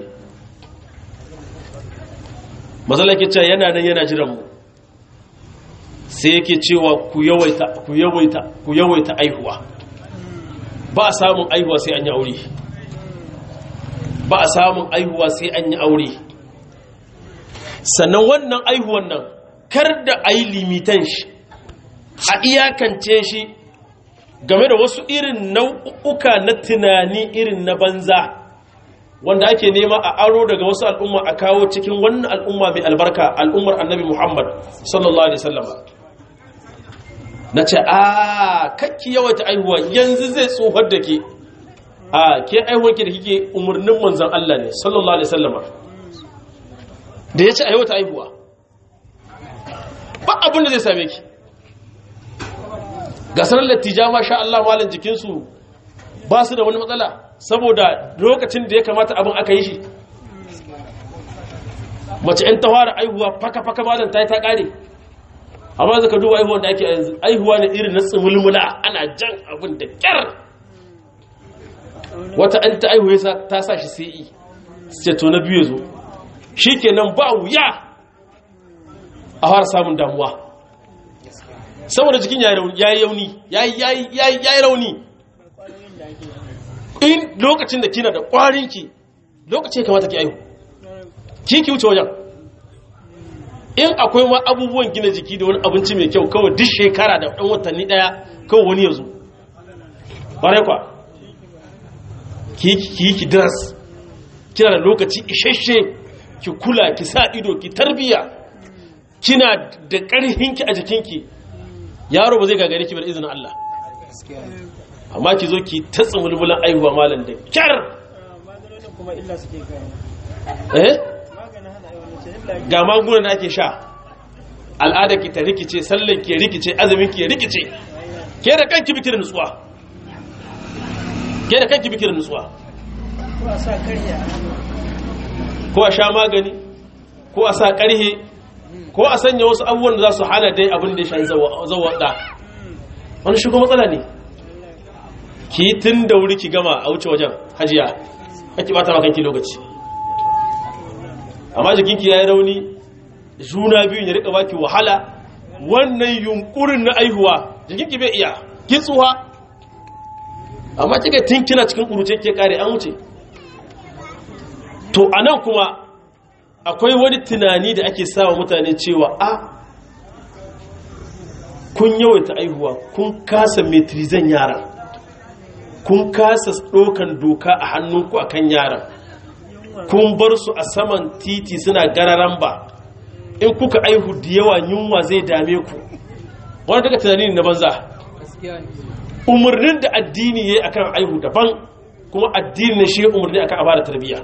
mazala ke cewa yana nan yana jiran mu sai yake cewa ku yawaita ku yawaita ku yawaita aihuwa ba a samun aihuwa sai an yi aure ba a samun aihuwa sai an yi aure sannan wannan aihuwan nan kar da a yi limitan shi a iyakance shi game da wasu irin nau'uka na tunani irin na banza wanda ake nema a aro daga wasu al'umma a kawo cikin wannan al'umma mai albarka al'ummar annabi muhammad sallallahu alaihi sallama na ce a kakki yawaita aihuwa yanzu zai tsohar da ke a ke aihuwarki da kike umarnin manzan Allah ne sallallahu alaihi sallama da ya ce a yawaita aihuwa ba abin da zai same ki ga sanar lattija ma sha Allah malin jikinsu ba su da wani matsala saboda lokacin da ya kamata abin aka yi shi mace ‘yan ta fara aihuwa faka-faka malin ta yi ta ƙare amma zaka duba aihuwan da ake yanzu aihuwa ne irin na tsimulmula ana jan abin da ƙyar wata ‘yan ta aihuwa ta sa shi sai ce to na biyu zo shi kenan ba wuya a fara samun damuwa saboda jikin ya yi yauni ya yi rauni in lokacin da kina da ƙwarinki lokacin kamata ki aihu ki ki wuce wajen in akwai ma abubuwan gina jiki da wani abinci mai kyau kawai duk shekara da ɗan watanni ɗaya kawai wani ya zo ƙwarai kwa ki yi ki diras kina da lokaci isasshe ki kula ki sa ido ki tarbiya kina da ƙarhinki a jikinki yaro ba zai gagare ki bar izinin Allah amma ki zo ki ta tsumulmulan aihuwa malam da kyar eh ga magunan da ake sha al'ada ki ta rikice sallan ki rikice azumin ki rikice ke da kanki biki da nutsuwa ke da kanki biki da nutsuwa ko a sha magani ko a sa karhe ko a sanya wasu abubuwan da za su hana dai abin da ya shan zawaɗa wani shigo matsala ne ki tun da wuri ki gama a wuce wajen hajiya haki bata makanki lokaci amma jikinki ya yi rauni juna biyun ya rika baki wahala wannan yunkurin na aihuwa jikinki bai iya kitsuwa amma kika tun kina cikin kuruce ke kare an wuce to anan kuma akwai wani tunani da ake sawa mutane cewa a kun yawaita aihuwa kun kasa metrizan yaran kun kasa ɗaukan doka a hannunku a kan yaran kun bar su a saman titi suna gararan ba in kuka aihu da yawa yunwa zai dame ku wani daga tunani na banza umarnin da addini ya yi akan aihu daban kuma addini ne shi umarni akan abada tarbiyya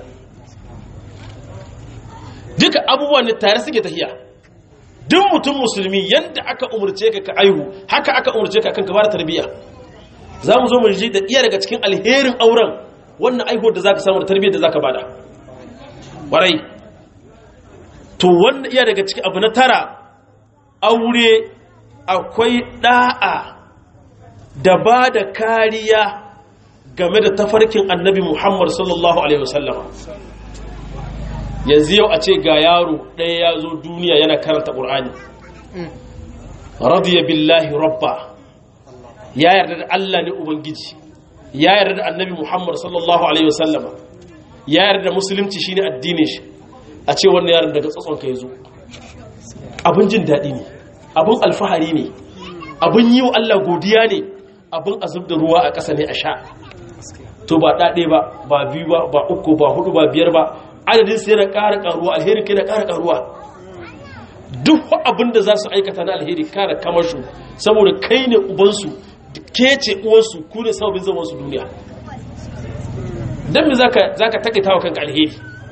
duka abubuwan ne tare suke tahiya duk mutum musulmi yadda aka umarce ka ka aihu haka aka umarce ka kan ka bada tarbiyya za mu zo mu ji da iya daga cikin alherin auren wannan aihuwar da zaka samu da tarbiyyar da zaka bada warai to wannan iya daga cikin abu na tara aure akwai da'a da ba da kariya game da tafarkin annabi Muhammad sallallahu alaihi wasallama yanzu yau a ce ga yaro ɗaya ya zo duniya yana karanta ƙur'ani radiya billahi rabba ya yarda da Allah ne ubangiji ya yarda da annabi Muhammad sallallahu alaihi wasallama ya yarda da musulunci shine addinin shi a ce wannan yaron daga tsatson ka yazo abin jin daɗi ne abin alfahari ne abin yi wa Allah godiya ne abin azub da ruwa a ƙasa ne a sha to ba ɗaɗe ba ba biyu ba ba uku ba hudu ba biyar ba adadin sai na ƙara ƙaruwa alheri kai na ƙara ƙaruwa duk abin da za su aikata na alheri kara kamashu saboda kai ne ubansu ke ce uwansu ku ne sababin zamansu duniya don me za ka takaita wa kanka alheri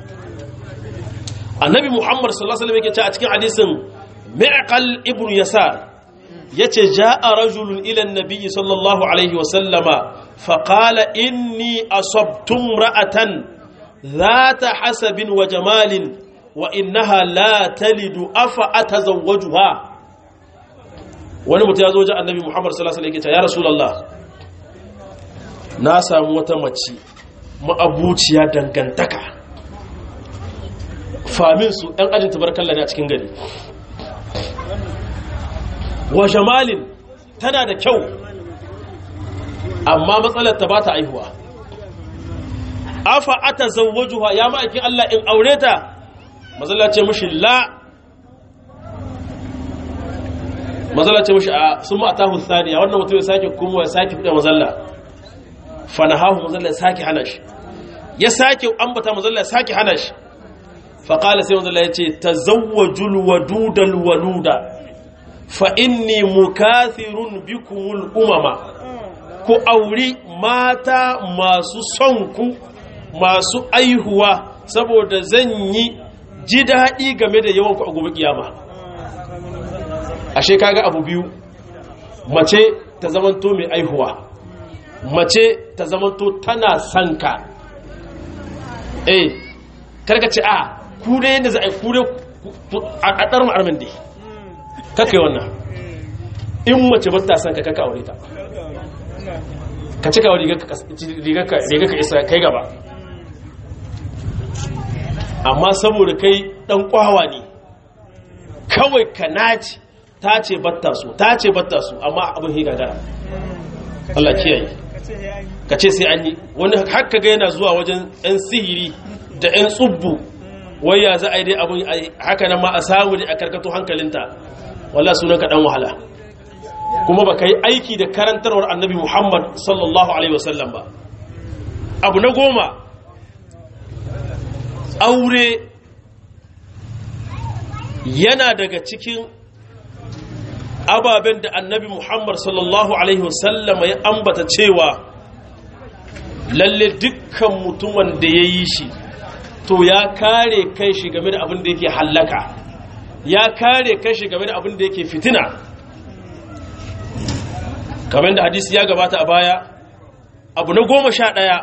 annabi muhammad sallallahu alaihi wasallam yake ce a cikin hadisin mi'qal ibn yasar yace ja'a rajulun ila an-nabi sallallahu alaihi wasallama fa qala inni asabtu ra'atan ذات حسب وجمال وإنها لا تلد أفأتزوجها wani mutum ya zo ji annabi muhammad sallallahu alaihi wasallam ya rasulullah na samu wata mace ma'abuciya dangantaka famin su ɗan ajin tabarkalla ne a cikin gari wa jamalin tana da kyau amma matsalar ta ba ta aihuwa afa ata zawwajuha ya ma'aikin Allah in aure ta mazalla ce mushi la mazalla ce mushi a sun ma'atahu thaniya wannan mutum ya sake kuma ya sake fida mazalla fanahahu mazalla ya sake hana shi ya sake ambata mazalla ya sake hana shi faƙala sai mazalla ya ce tazawwajul wadudal waluda fa inni mukathirun bikumul umama ku auri mata masu son ku masu aihuwa saboda zan yi ji daɗi game da yawan ku a gobe kiyama ashe kaga abu biyu mace ta zamanto mai aihuwa mace ta zamanto tana sanka eh karka ce a kure yadda za a yi kure a ɗarar ma'armin dai kakai wannan in mace ba ta sanka kaka aure ta ka cika wa riga ka isa kai gaba amma saboda kai dan kwawa ne kawai ka naci ta ce batta su ta ce batta su amma abin hi gagara Allah kiyaye ka ce sai an yi wani haka ga yana zuwa wajen yan sihiri da yan tsubbu waya za a yi dai abin haka nan ma a samu ne a karkato hankalinta wallah sunan ka dan wahala kuma ba ka yi aiki da karantarwar annabi muhammad sallallahu alaihi wasallam ba abu na goma aure yana daga cikin ababen da annabi muhammad sallallahu alaihi wasallam ya ambata cewa lalle dukkan mutumin da ya yi shi to ya kare kai shi game da abin da yake hallaka ya kare kai shi game da abin da yake fitina kamar da hadisi ya gabata a baya abu na goma sha ɗaya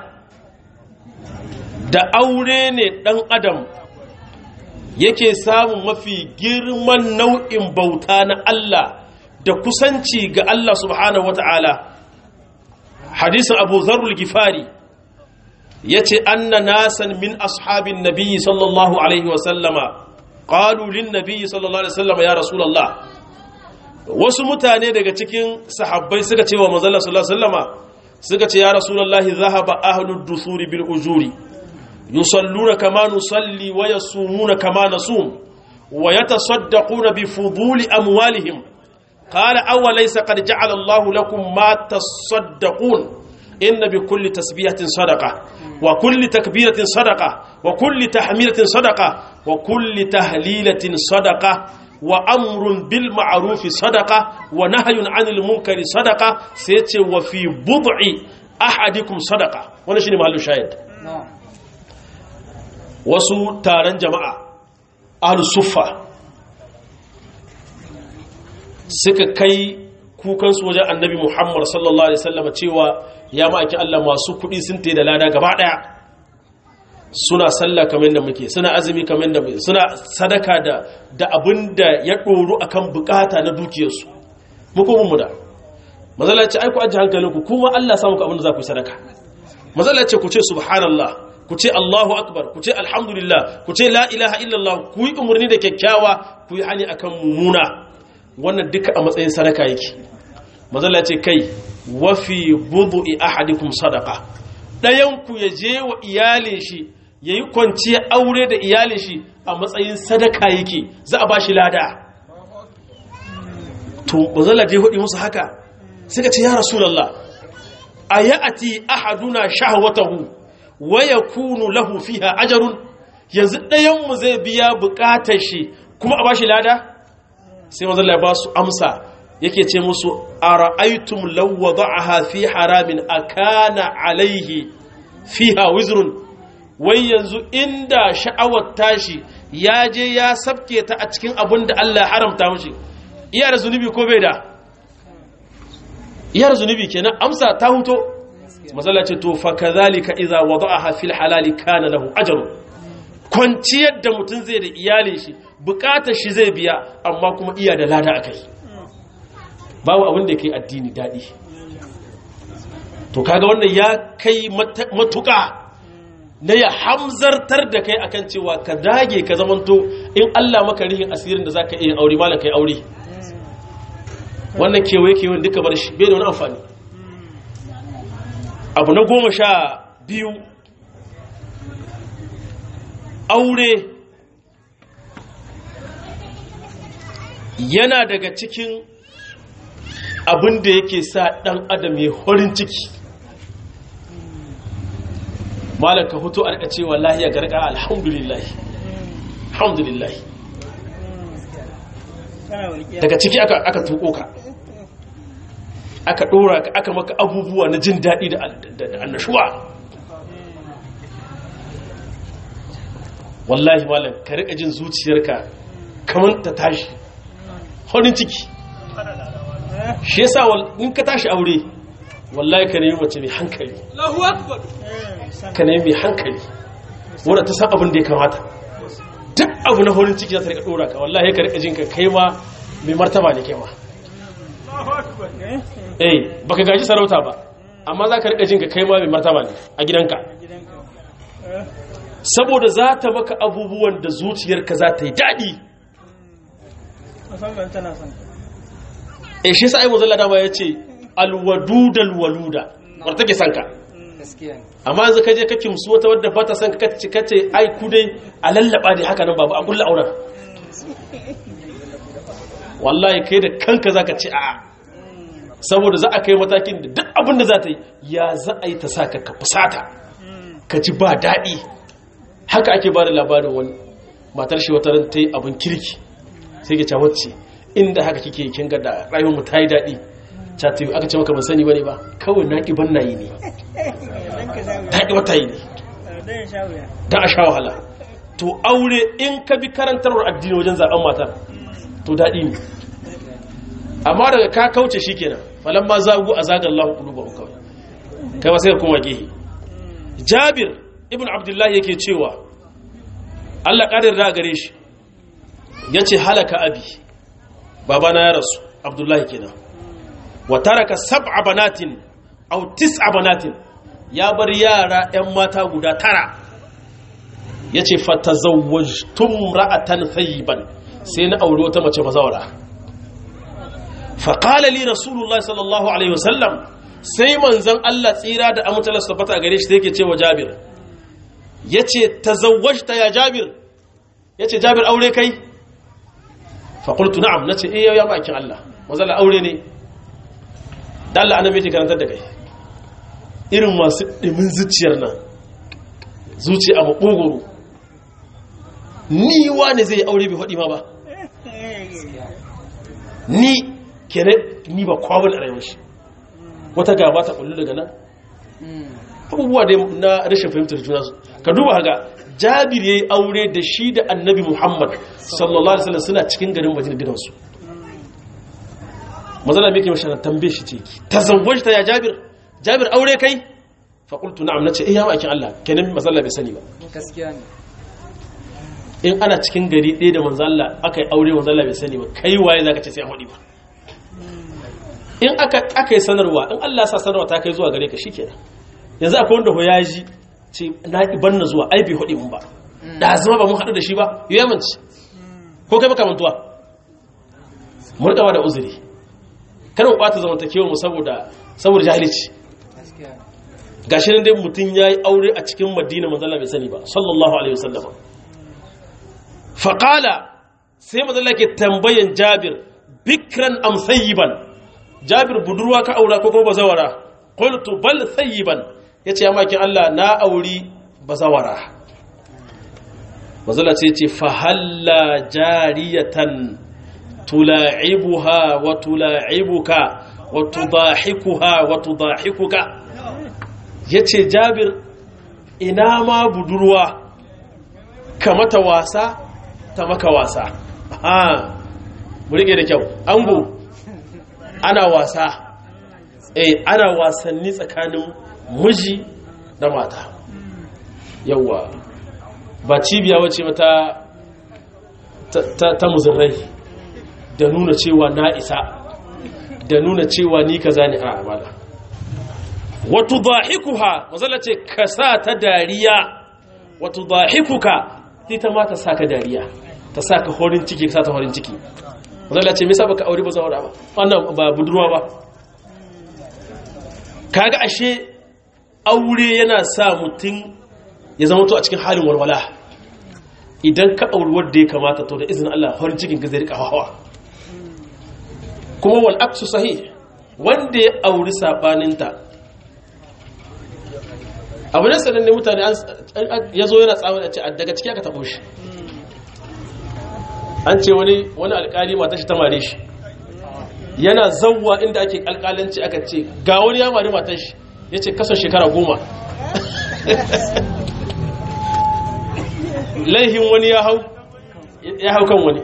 da aure ne ɗan adam yake samun mafi girman nau'in bauta na Allah da kusanci ga Allah subhanahu wa ta'ala hadisin abu zarul gifari ya ce anna nasan min ashabin nabiyyi sallallahu alaihi wasallama ƙalulin nabiyyi sallallahu alaihi wasallama ya rasulallah wasu mutane daga cikin sahabbai suka ce wa manzala sallallahu alaihi wasallama suka ce ya rasulullahi zahaba ahlud dusuri bil ujuri yusalluna kama nusalli wa yasumuna kama nasum wa yatasaddaquna bi fuduli amwalihim qala aw laysa qad ja'ala Allahu lakum ma tasaddaqun inna bi kulli tasbihatin sadaqa wa kulli takbiratin sadaqa wa kulli tahmilatin sadaqa wa kulli tahlilatin sadaqa wa amrun bil ma'ruf sadaqa wa nahyun 'anil munkari sadaqa sai yace wa fi bud'i ahadikum sadaqa wannan shine mahallu shahid wasu taron jama'a ahlus suffa suka kai kukansu wajen annabi muhammad sallallahu alaihi wasallam cewa ya ma'aiki Allah masu kuɗi sun te da lada gaba ɗaya suna sallah kamar da muke suna azumi kamar da muke suna sadaka da da abin da ya ɗoru akan bukata na dukiyarsu muku mun da mazala ce ai ku ajiye hankalinku kuma Allah samu ku abin da za ku yi sadaka mazala ce ku ce subhanallah ku ce Allahu akbar ku ce alhamdulillah ku ce la ilaha illallah ku yi umarni da kyakkyawa ku yi hani akan mumuna wannan duka a matsayin sadaka yake mazala ce kai wafi budu'i ahadikum sadaka ɗayan ku ya je wa iyalin shi yayi kwanciya aure da iyalin shi a matsayin sadaka yake za a bashi lada to mazala je hudi musu haka suka ce ya rasulullah ayati ahaduna shahwatahu wa yakunu lahu fiha ajrun yanzu ɗayan mu zai biya bukatar shi kuma a bashi lada sai manzo Allah ya ba su amsa yake ce musu ara'aytum law wada'aha fi haramin akana alaihi fiha wizrun wai yanzu inda sha'awar tashi ya je ya sabke ta a cikin abin da Allah ya haramta mishi iya da zunubi ko bai da iya da zunubi kenan amsa ta huto mazalla ce to fa kadhalika idza wada'aha fil halali kana lahu ajrun kwanciyar da mutum zai da iyalin shi bukatar shi zai biya amma kuma iya da lada akai babu abin da kai addini dadi to kaga wannan ya kai matuka na ya hamzartar da kai akan cewa ka dage ka zamanto in Allah maka rihin asirin da zaka iya aure malam kai aure wannan kewaye kewayen duka bar shi bai da wani amfani abu na goma sha biyu aure yana daga cikin abin da yake sa ɗan adam ya horin ciki malar ka hutu a cewa lahiya garga alhamdulillah alhamdulillah daga ciki aka tuko ka aka ɗora ka aka maka abubuwa na jin daɗi da annashuwa wallahi malam ka riƙa jin zuciyarka kamar ta tashi horin ciki shi yasa in ka tashi aure wallahi ka nemi mace mai hankali ka nemi mai hankali wadda ta san abin da ya kamata duk abu na horin ciki za ta riƙa ɗora ka wallahi ka riƙa jin ka kai ma mai martaba ne kai ma eh baka gaji sarauta ba amma za ka riƙa jin ka kai ma mai martaba ne a gidanka saboda za ta maka abubuwan da zuciyarka za ta yi daɗi e shi sa'ai muzalla dama ya ce alwadudal waluda wadda take sanka amma yanzu ka je ka kimsu wata wadda ba ta sanka kace kace ai ku dai a lallaba ne haka nan babu a kulla auren wallahi kai da kanka zaka ce a saboda za a kai matakin da duk abin da za ta yi ya za a yi ta saka ka fusata ka ji ba daɗi haka ake ba da labarin wani matar shi wata ran ta yi abin kirki sai ke wacce inda haka kike kin ga da rayuwar mu ta yi daɗi cati aka ce maka ban sani bane ba kawai na ki ban nayi ne ta ki wata yi ne dan a sha wahala to aure in ka bi karantarwar addini wajen zaben matar to daɗi ne amma daga ka kauce shikenan falamma zagu azagallahu qulubahum kawai kai ba sai ka koma gehe Jabir ibn Abdullah yake cewa Allah kadir da gare shi yace halaka abi babana ya rasu Abdullahi kenan wa taraka sab'a banatin aw tis'a banatin ya bar yara ƴan mata guda tara yace fatazawwajtum ra'atan thayyiban sai na aure wata mace bazawara fa qala li rasulullahi sallallahu alaihi wasallam sai manzon Allah tsira da amutalar tabbata gare shi sai yake cewa Jabir yace tazawwajta ya Jabir yace Jabir aure kai fa qultu na'am nace eh ya bakin Allah manzon aure ne da Allah annabi yake karantar da kai irin masu ɗimin zuciyar nan zuci a maɓogoro ni wane zai aure bai haɗi ma ba ni kere ni ba kwabin a rayuwar shi wata gaba ta ƙullu daga nan abubuwa da na rashin fahimtar juna su ka duba haka jabir ya yi aure da shi da annabi muhammad sallallahu alaihi wasallam suna cikin garin majina gidansu mazana mai ke mashi tambaye shi ce ta zangon shi ta ya jabir jabir aure kai faƙultu na'am na ce iya ma'aikin Allah kenan mazalla bai sani ba gaskiya ne in ana cikin gari ɗaya da manzalla aka yi aure manzalla bai sani ba kai waye za ka ce sai an haɗi ba in aka yi sanarwa in Allah sa sanarwa ta kai zuwa gare ka shi kenan yanzu akwai wanda ho ya ji ce na ban na zuwa ai bai haɗi mun ba da zama ba mun haɗu da shi ba ya manci ko kai baka mantuwa murƙawa da uzuri kada mu ɓata zamantakewa mu saboda saboda jahilci gaskiya gashi nan dai mutum ya yi aure a cikin madina manzala bai sani ba sallallahu alaihi wasallam faƙala sai manzala ke tambayan jabir bikran am sayyiban jabir budurwa ka aura ko kuma bazawara qultu bal sayyiban yace ya makin Allah na auri bazawara manzala ce ce fa halla jariyatan tula'ibuha wa tula'ibuka wa tudahikuha wa tudahikuka ya ce jabir ina ma budurwa ka mata wasa ta maka wasa ha mu rike da kyau ango ana wasa eh ana wasanni tsakanin miji da mata yawa ba cibiya wace mata ta, ta, ta muzurrai da nuna cewa na isa da nuna cewa ni kaza ne a amala wato dhahikuha mazala ce ka sa ta dariya wato dhahikuka ita ma ta sa ka dariya ta sa ka horin ciki ka sa ta horin ciki mazala ce misa baka aure ba zawara ba wannan ba budurwa ba kaga ashe aure yana sa mutum ya zama to a cikin halin walwala idan ka auri wadda ya kamata to da izinin Allah horin cikin ka zai rika hawa kuma wal aksu sahih wanda ya auri sabaninta abu ne sanan ne mutane ya zo yana tsawon a ce daga ciki aka taɓo shi an ce wani wani alƙali mata shi ta mare shi yana zauwa inda ake alƙalanci aka ce ga wani ya mare matan shi ya ce kasar shekara goma laihin wani ya hau ya hau kan wani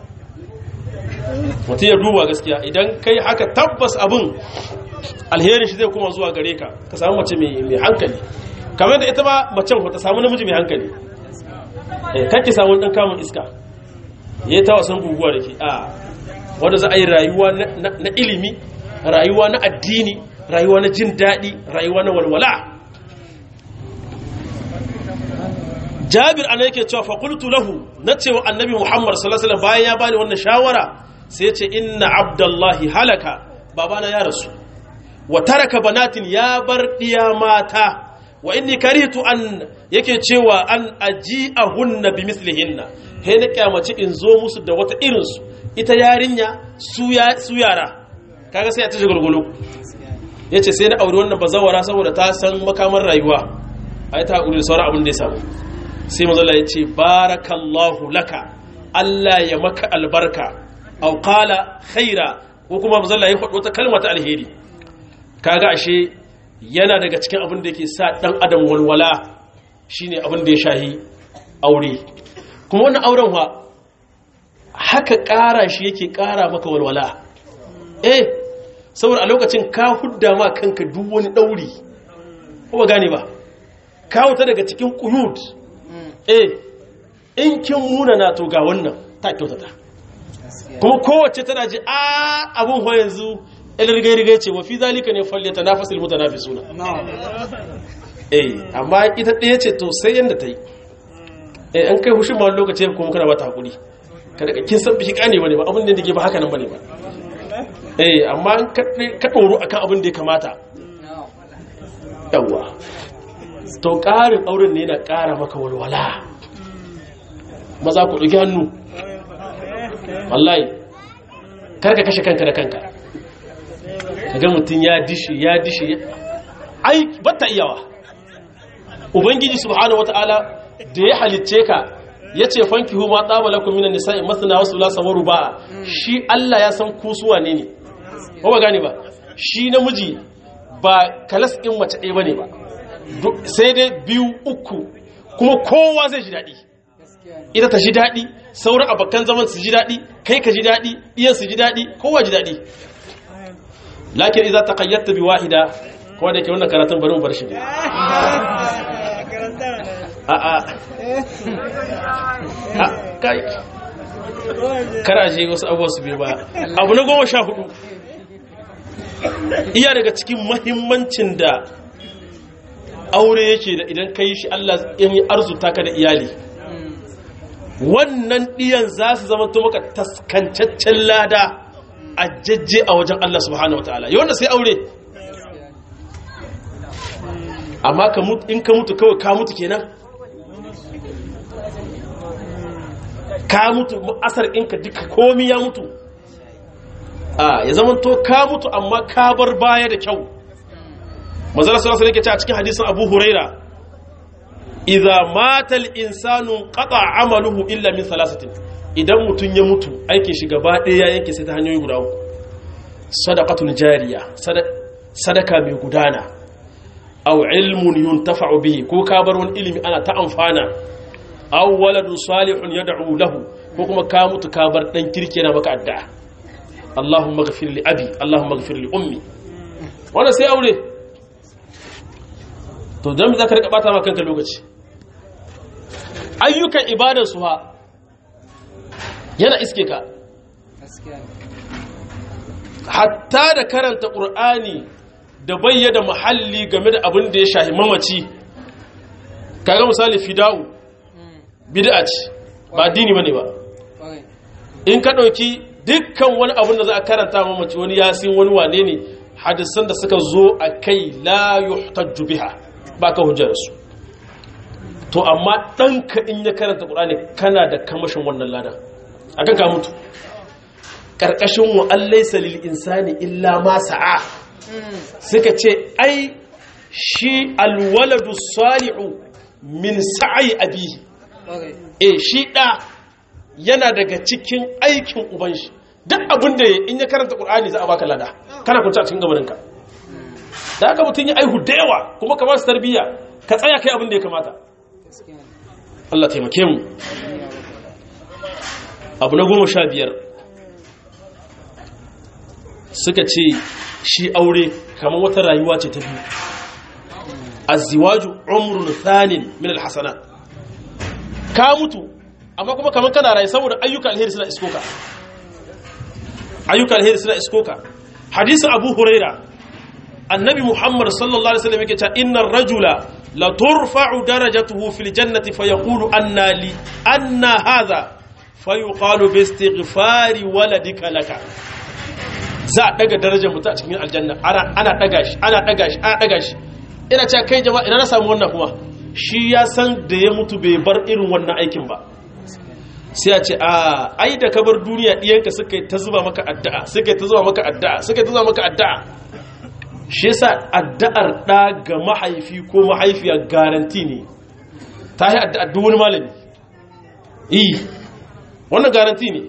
mutum ya duba gaskiya idan kai haka tabbas abin alherin shi zai kuma zuwa gare ka ka samu mace mai hankali kamar da ita ba macen ta samu namiji mai hankali kan ki samu ɗan kamun iska ya yi ta wasan guguwa da ke a wanda za a yi rayuwa na ilimi rayuwa na addini rayuwa na jin daɗi rayuwa na walwala jabir ana yake cewa faƙultu lahu na cewa annabi muhammad sallallahu bayan ya bani wannan shawara sai ce inna abdullahi halaka babana ya rasu wa taraka banatin ya bar diya mata wa inni karitu an yake cewa an aji'ahunna bi mislihinna he na kyamaci in zo musu da wata irin su ita yarinya su ya su yara kaga sai ya tashi gulgulu yace sai na aure wannan bazawara saboda ta san makamar rayuwa ai ta hakuri da sauran abin da ya samu sai manzo Allah yace barakallahu laka Allah ya maka albarka aw qala khaira ko kuma manzo Allah ya faɗo ta kalma ta alheri kaga ashe yana daga cikin abin da yake sa dan adam walwala shine abin da ya shahi aure kuma wannan auren wa haka ƙara shi yake ƙara maka walwala eh saboda a lokacin ka hudda ma kanka duk wani ɗauri ko ba gane ba ka wuta daga cikin ƙuyud eh in kin muna na to ga wannan ta kyautata kuma kowace tana ji a abin ho yanzu ilirgai-rigai ce wafi zalika ne falle ta nafasil mutu nafi suna eh amma ita ɗaya ce to sai yadda ta yi eh an kai hushin ma lokaci kuma kana bata hakuri kada ka kin san biki kane bane ba abin da yake ba haka nan bane ba eh amma an ka doro akan abin da ya kamata yawa to ƙarin auren ne yana ƙara maka walwala maza ku ɗauki hannu wallahi kar ka kashe kanka da kanka kaga mutum ya dishi ya dishi ai batta iyawa ubangiji subhanahu wataala da ya halicce ka yace fankihu ma tsaba lakum minan nisa'i masna wa thulatha wa ruba' shi Allah ya san ku su wane ne ko ba gane ba shi namiji ba kalas din mace ɗaya bane ba sai dai biyu uku kuma kowa zai ji daɗi ita ta ji daɗi sauran abokan zaman su ji daɗi kai ka ji daɗi iyan su ji daɗi kowa ji daɗi lakin iza ta kayyatta bi wahida kuma da ke wannan karatun bari mu bar shi ne a a a kai karaje wasu abubuwa su biyu ba abu na goma sha hudu iya daga cikin mahimmancin da aure yake da idan ka yi shi Allah in yi arzuta ka da iyali wannan ɗiyan za su zama to maka taskancaccen lada a jajje a wajen Allah subhanahu wataala yau wanda sai aure amma in ka mutu kawai ka mutu kenan ka mutu asar ɗinka duka komi ya mutu a ya zama to ka mutu amma ka bar baya da kyau mazala sallallahu alaihi wasallam a cikin hadisin Abu Huraira idza mata al-insanu qata amaluhu illa min thalathatin idan mutun ya mutu aikin shi gaba ɗaya yanke sai ta hanyoyi guda uku sadaqatul jariya sadaka mai gudana aw ilmun yuntafa'u bihi ko ka bar wani ilimi ana ta amfana aw waladun salihun yad'u lahu ko kuma ka mutu ka bar dan kirki yana maka addu'a Allahumma ighfir li abi Allahumma ighfir li ummi wannan sai aure to don za ka rika bata ma kanka lokaci ayyukan ibadar su ha yana iske ka hatta da karanta ƙur'ani da bayyada muhalli game da abin da ya shahi mamaci kaga misali fida'u bid'a ce ba dini bane ba in ka ɗauki dukkan wani abin da za a karanta mamaci wani yasin wani wane ne hadisan da suka zo a kai la yuhtajju biha ba ka hujjar su to amma ɗanka in ya karanta ƙur'ani kana da kamashin wannan lada a kan ka mutu ƙarƙashin wa allaisa lil insani illa ma sa'a suka ce ai shi alwaladu salihu min sa'i abihi eh shi ɗa yana daga cikin aikin uban shi duk abin da in ya karanta ƙur'ani za a baka lada kana kunta a cikin gabaninka da aka mutum ya aihu da yawa kuma ka ba su tarbiyya ka tsaya kai abin da ya kamata Allah taimake mu abu na goma sha biyar suka ce shi aure kamar wata rayuwa ce ta biyu aziwaju umrun thanin min alhasanat ka mutu amma kuma kamar kana rayu saboda ayyuka alheri suna iskoka ayyuka alheri suna iskoka hadisin abu huraira annabi muhammad sallallahu alaihi wasallam yake cewa innar rajula la turfa'u darajatuhu fil jannati fayaqulu anna li anna hadha fayuqalu bi istighfari waladika laka za a daga darajar mutum a cikin aljanna ana ana daga shi ana daga shi ana daga shi ina cewa kai jama'a ina na samu wannan kuma shi ya san da ya mutu bai bar irin wannan aikin ba sai a ce a ai da ka bar duniya diyanka suka yi ta zuba maka addu'a suka yi ta zuba maka addu'a suka yi ta zuba maka addu'a shi yasa addu'ar ɗa ga mahaifi ko mahaifiya garanti ne ta yi addu'ar duk wani malami yi wannan garanti ne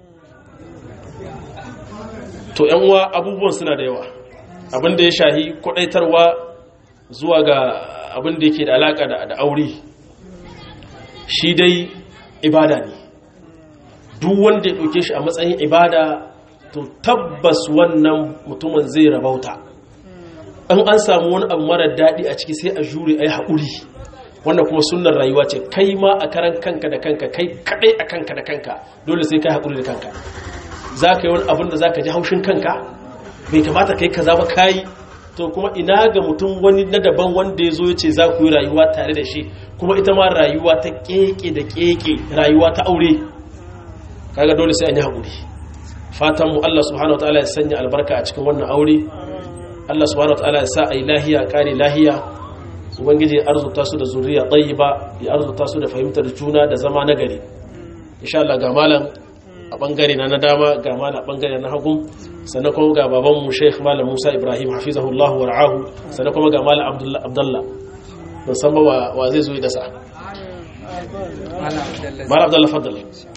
to yan uwa abubuwan suna da yawa abin da ya shahi kwadaitarwa zuwa ga abin da yake da alaka da aure shi dai ibada ne duk wanda ya ɗauke shi a matsayin ibada to tabbas wannan mutumin zai rabauta an an samu wani abu mara daɗi a ciki sai a jure a yi haƙuri wannan kuma sunan rayuwa ce kai ma a karan kanka da kanka kai kaɗai a kanka da kanka dole sai kai haƙuri da kanka za ka yi wani abin da za ka ji haushin kanka bai kamata kai kaza ba kayi to kuma ina ga mutum wani na daban wanda ya zo ya ce za ku yi rayuwa tare da shi kuma ita ma rayuwa ta keke da keke rayuwa ta aure kaga dole sai an yi haƙuri fatan mu Allah subhanahu wataala ya sanya albarka a cikin wannan aure Allah subhanahu wataala ya sa ai lahiya kare lahiya ubangiji ya arzuta su da zuriya tayyiba ya arzuta su da fahimtar juna da zama nagari insha Allah ga malam a bangare na na dama ga malam a bangare na hagu sannan kuma ga baban mu Sheikh Malam Musa Ibrahim hafizahullahu wa ra'ahu sannan kuma ga malam Abdullah Abdullah ban san ba wa zai zo da sa malam Abdullah faddala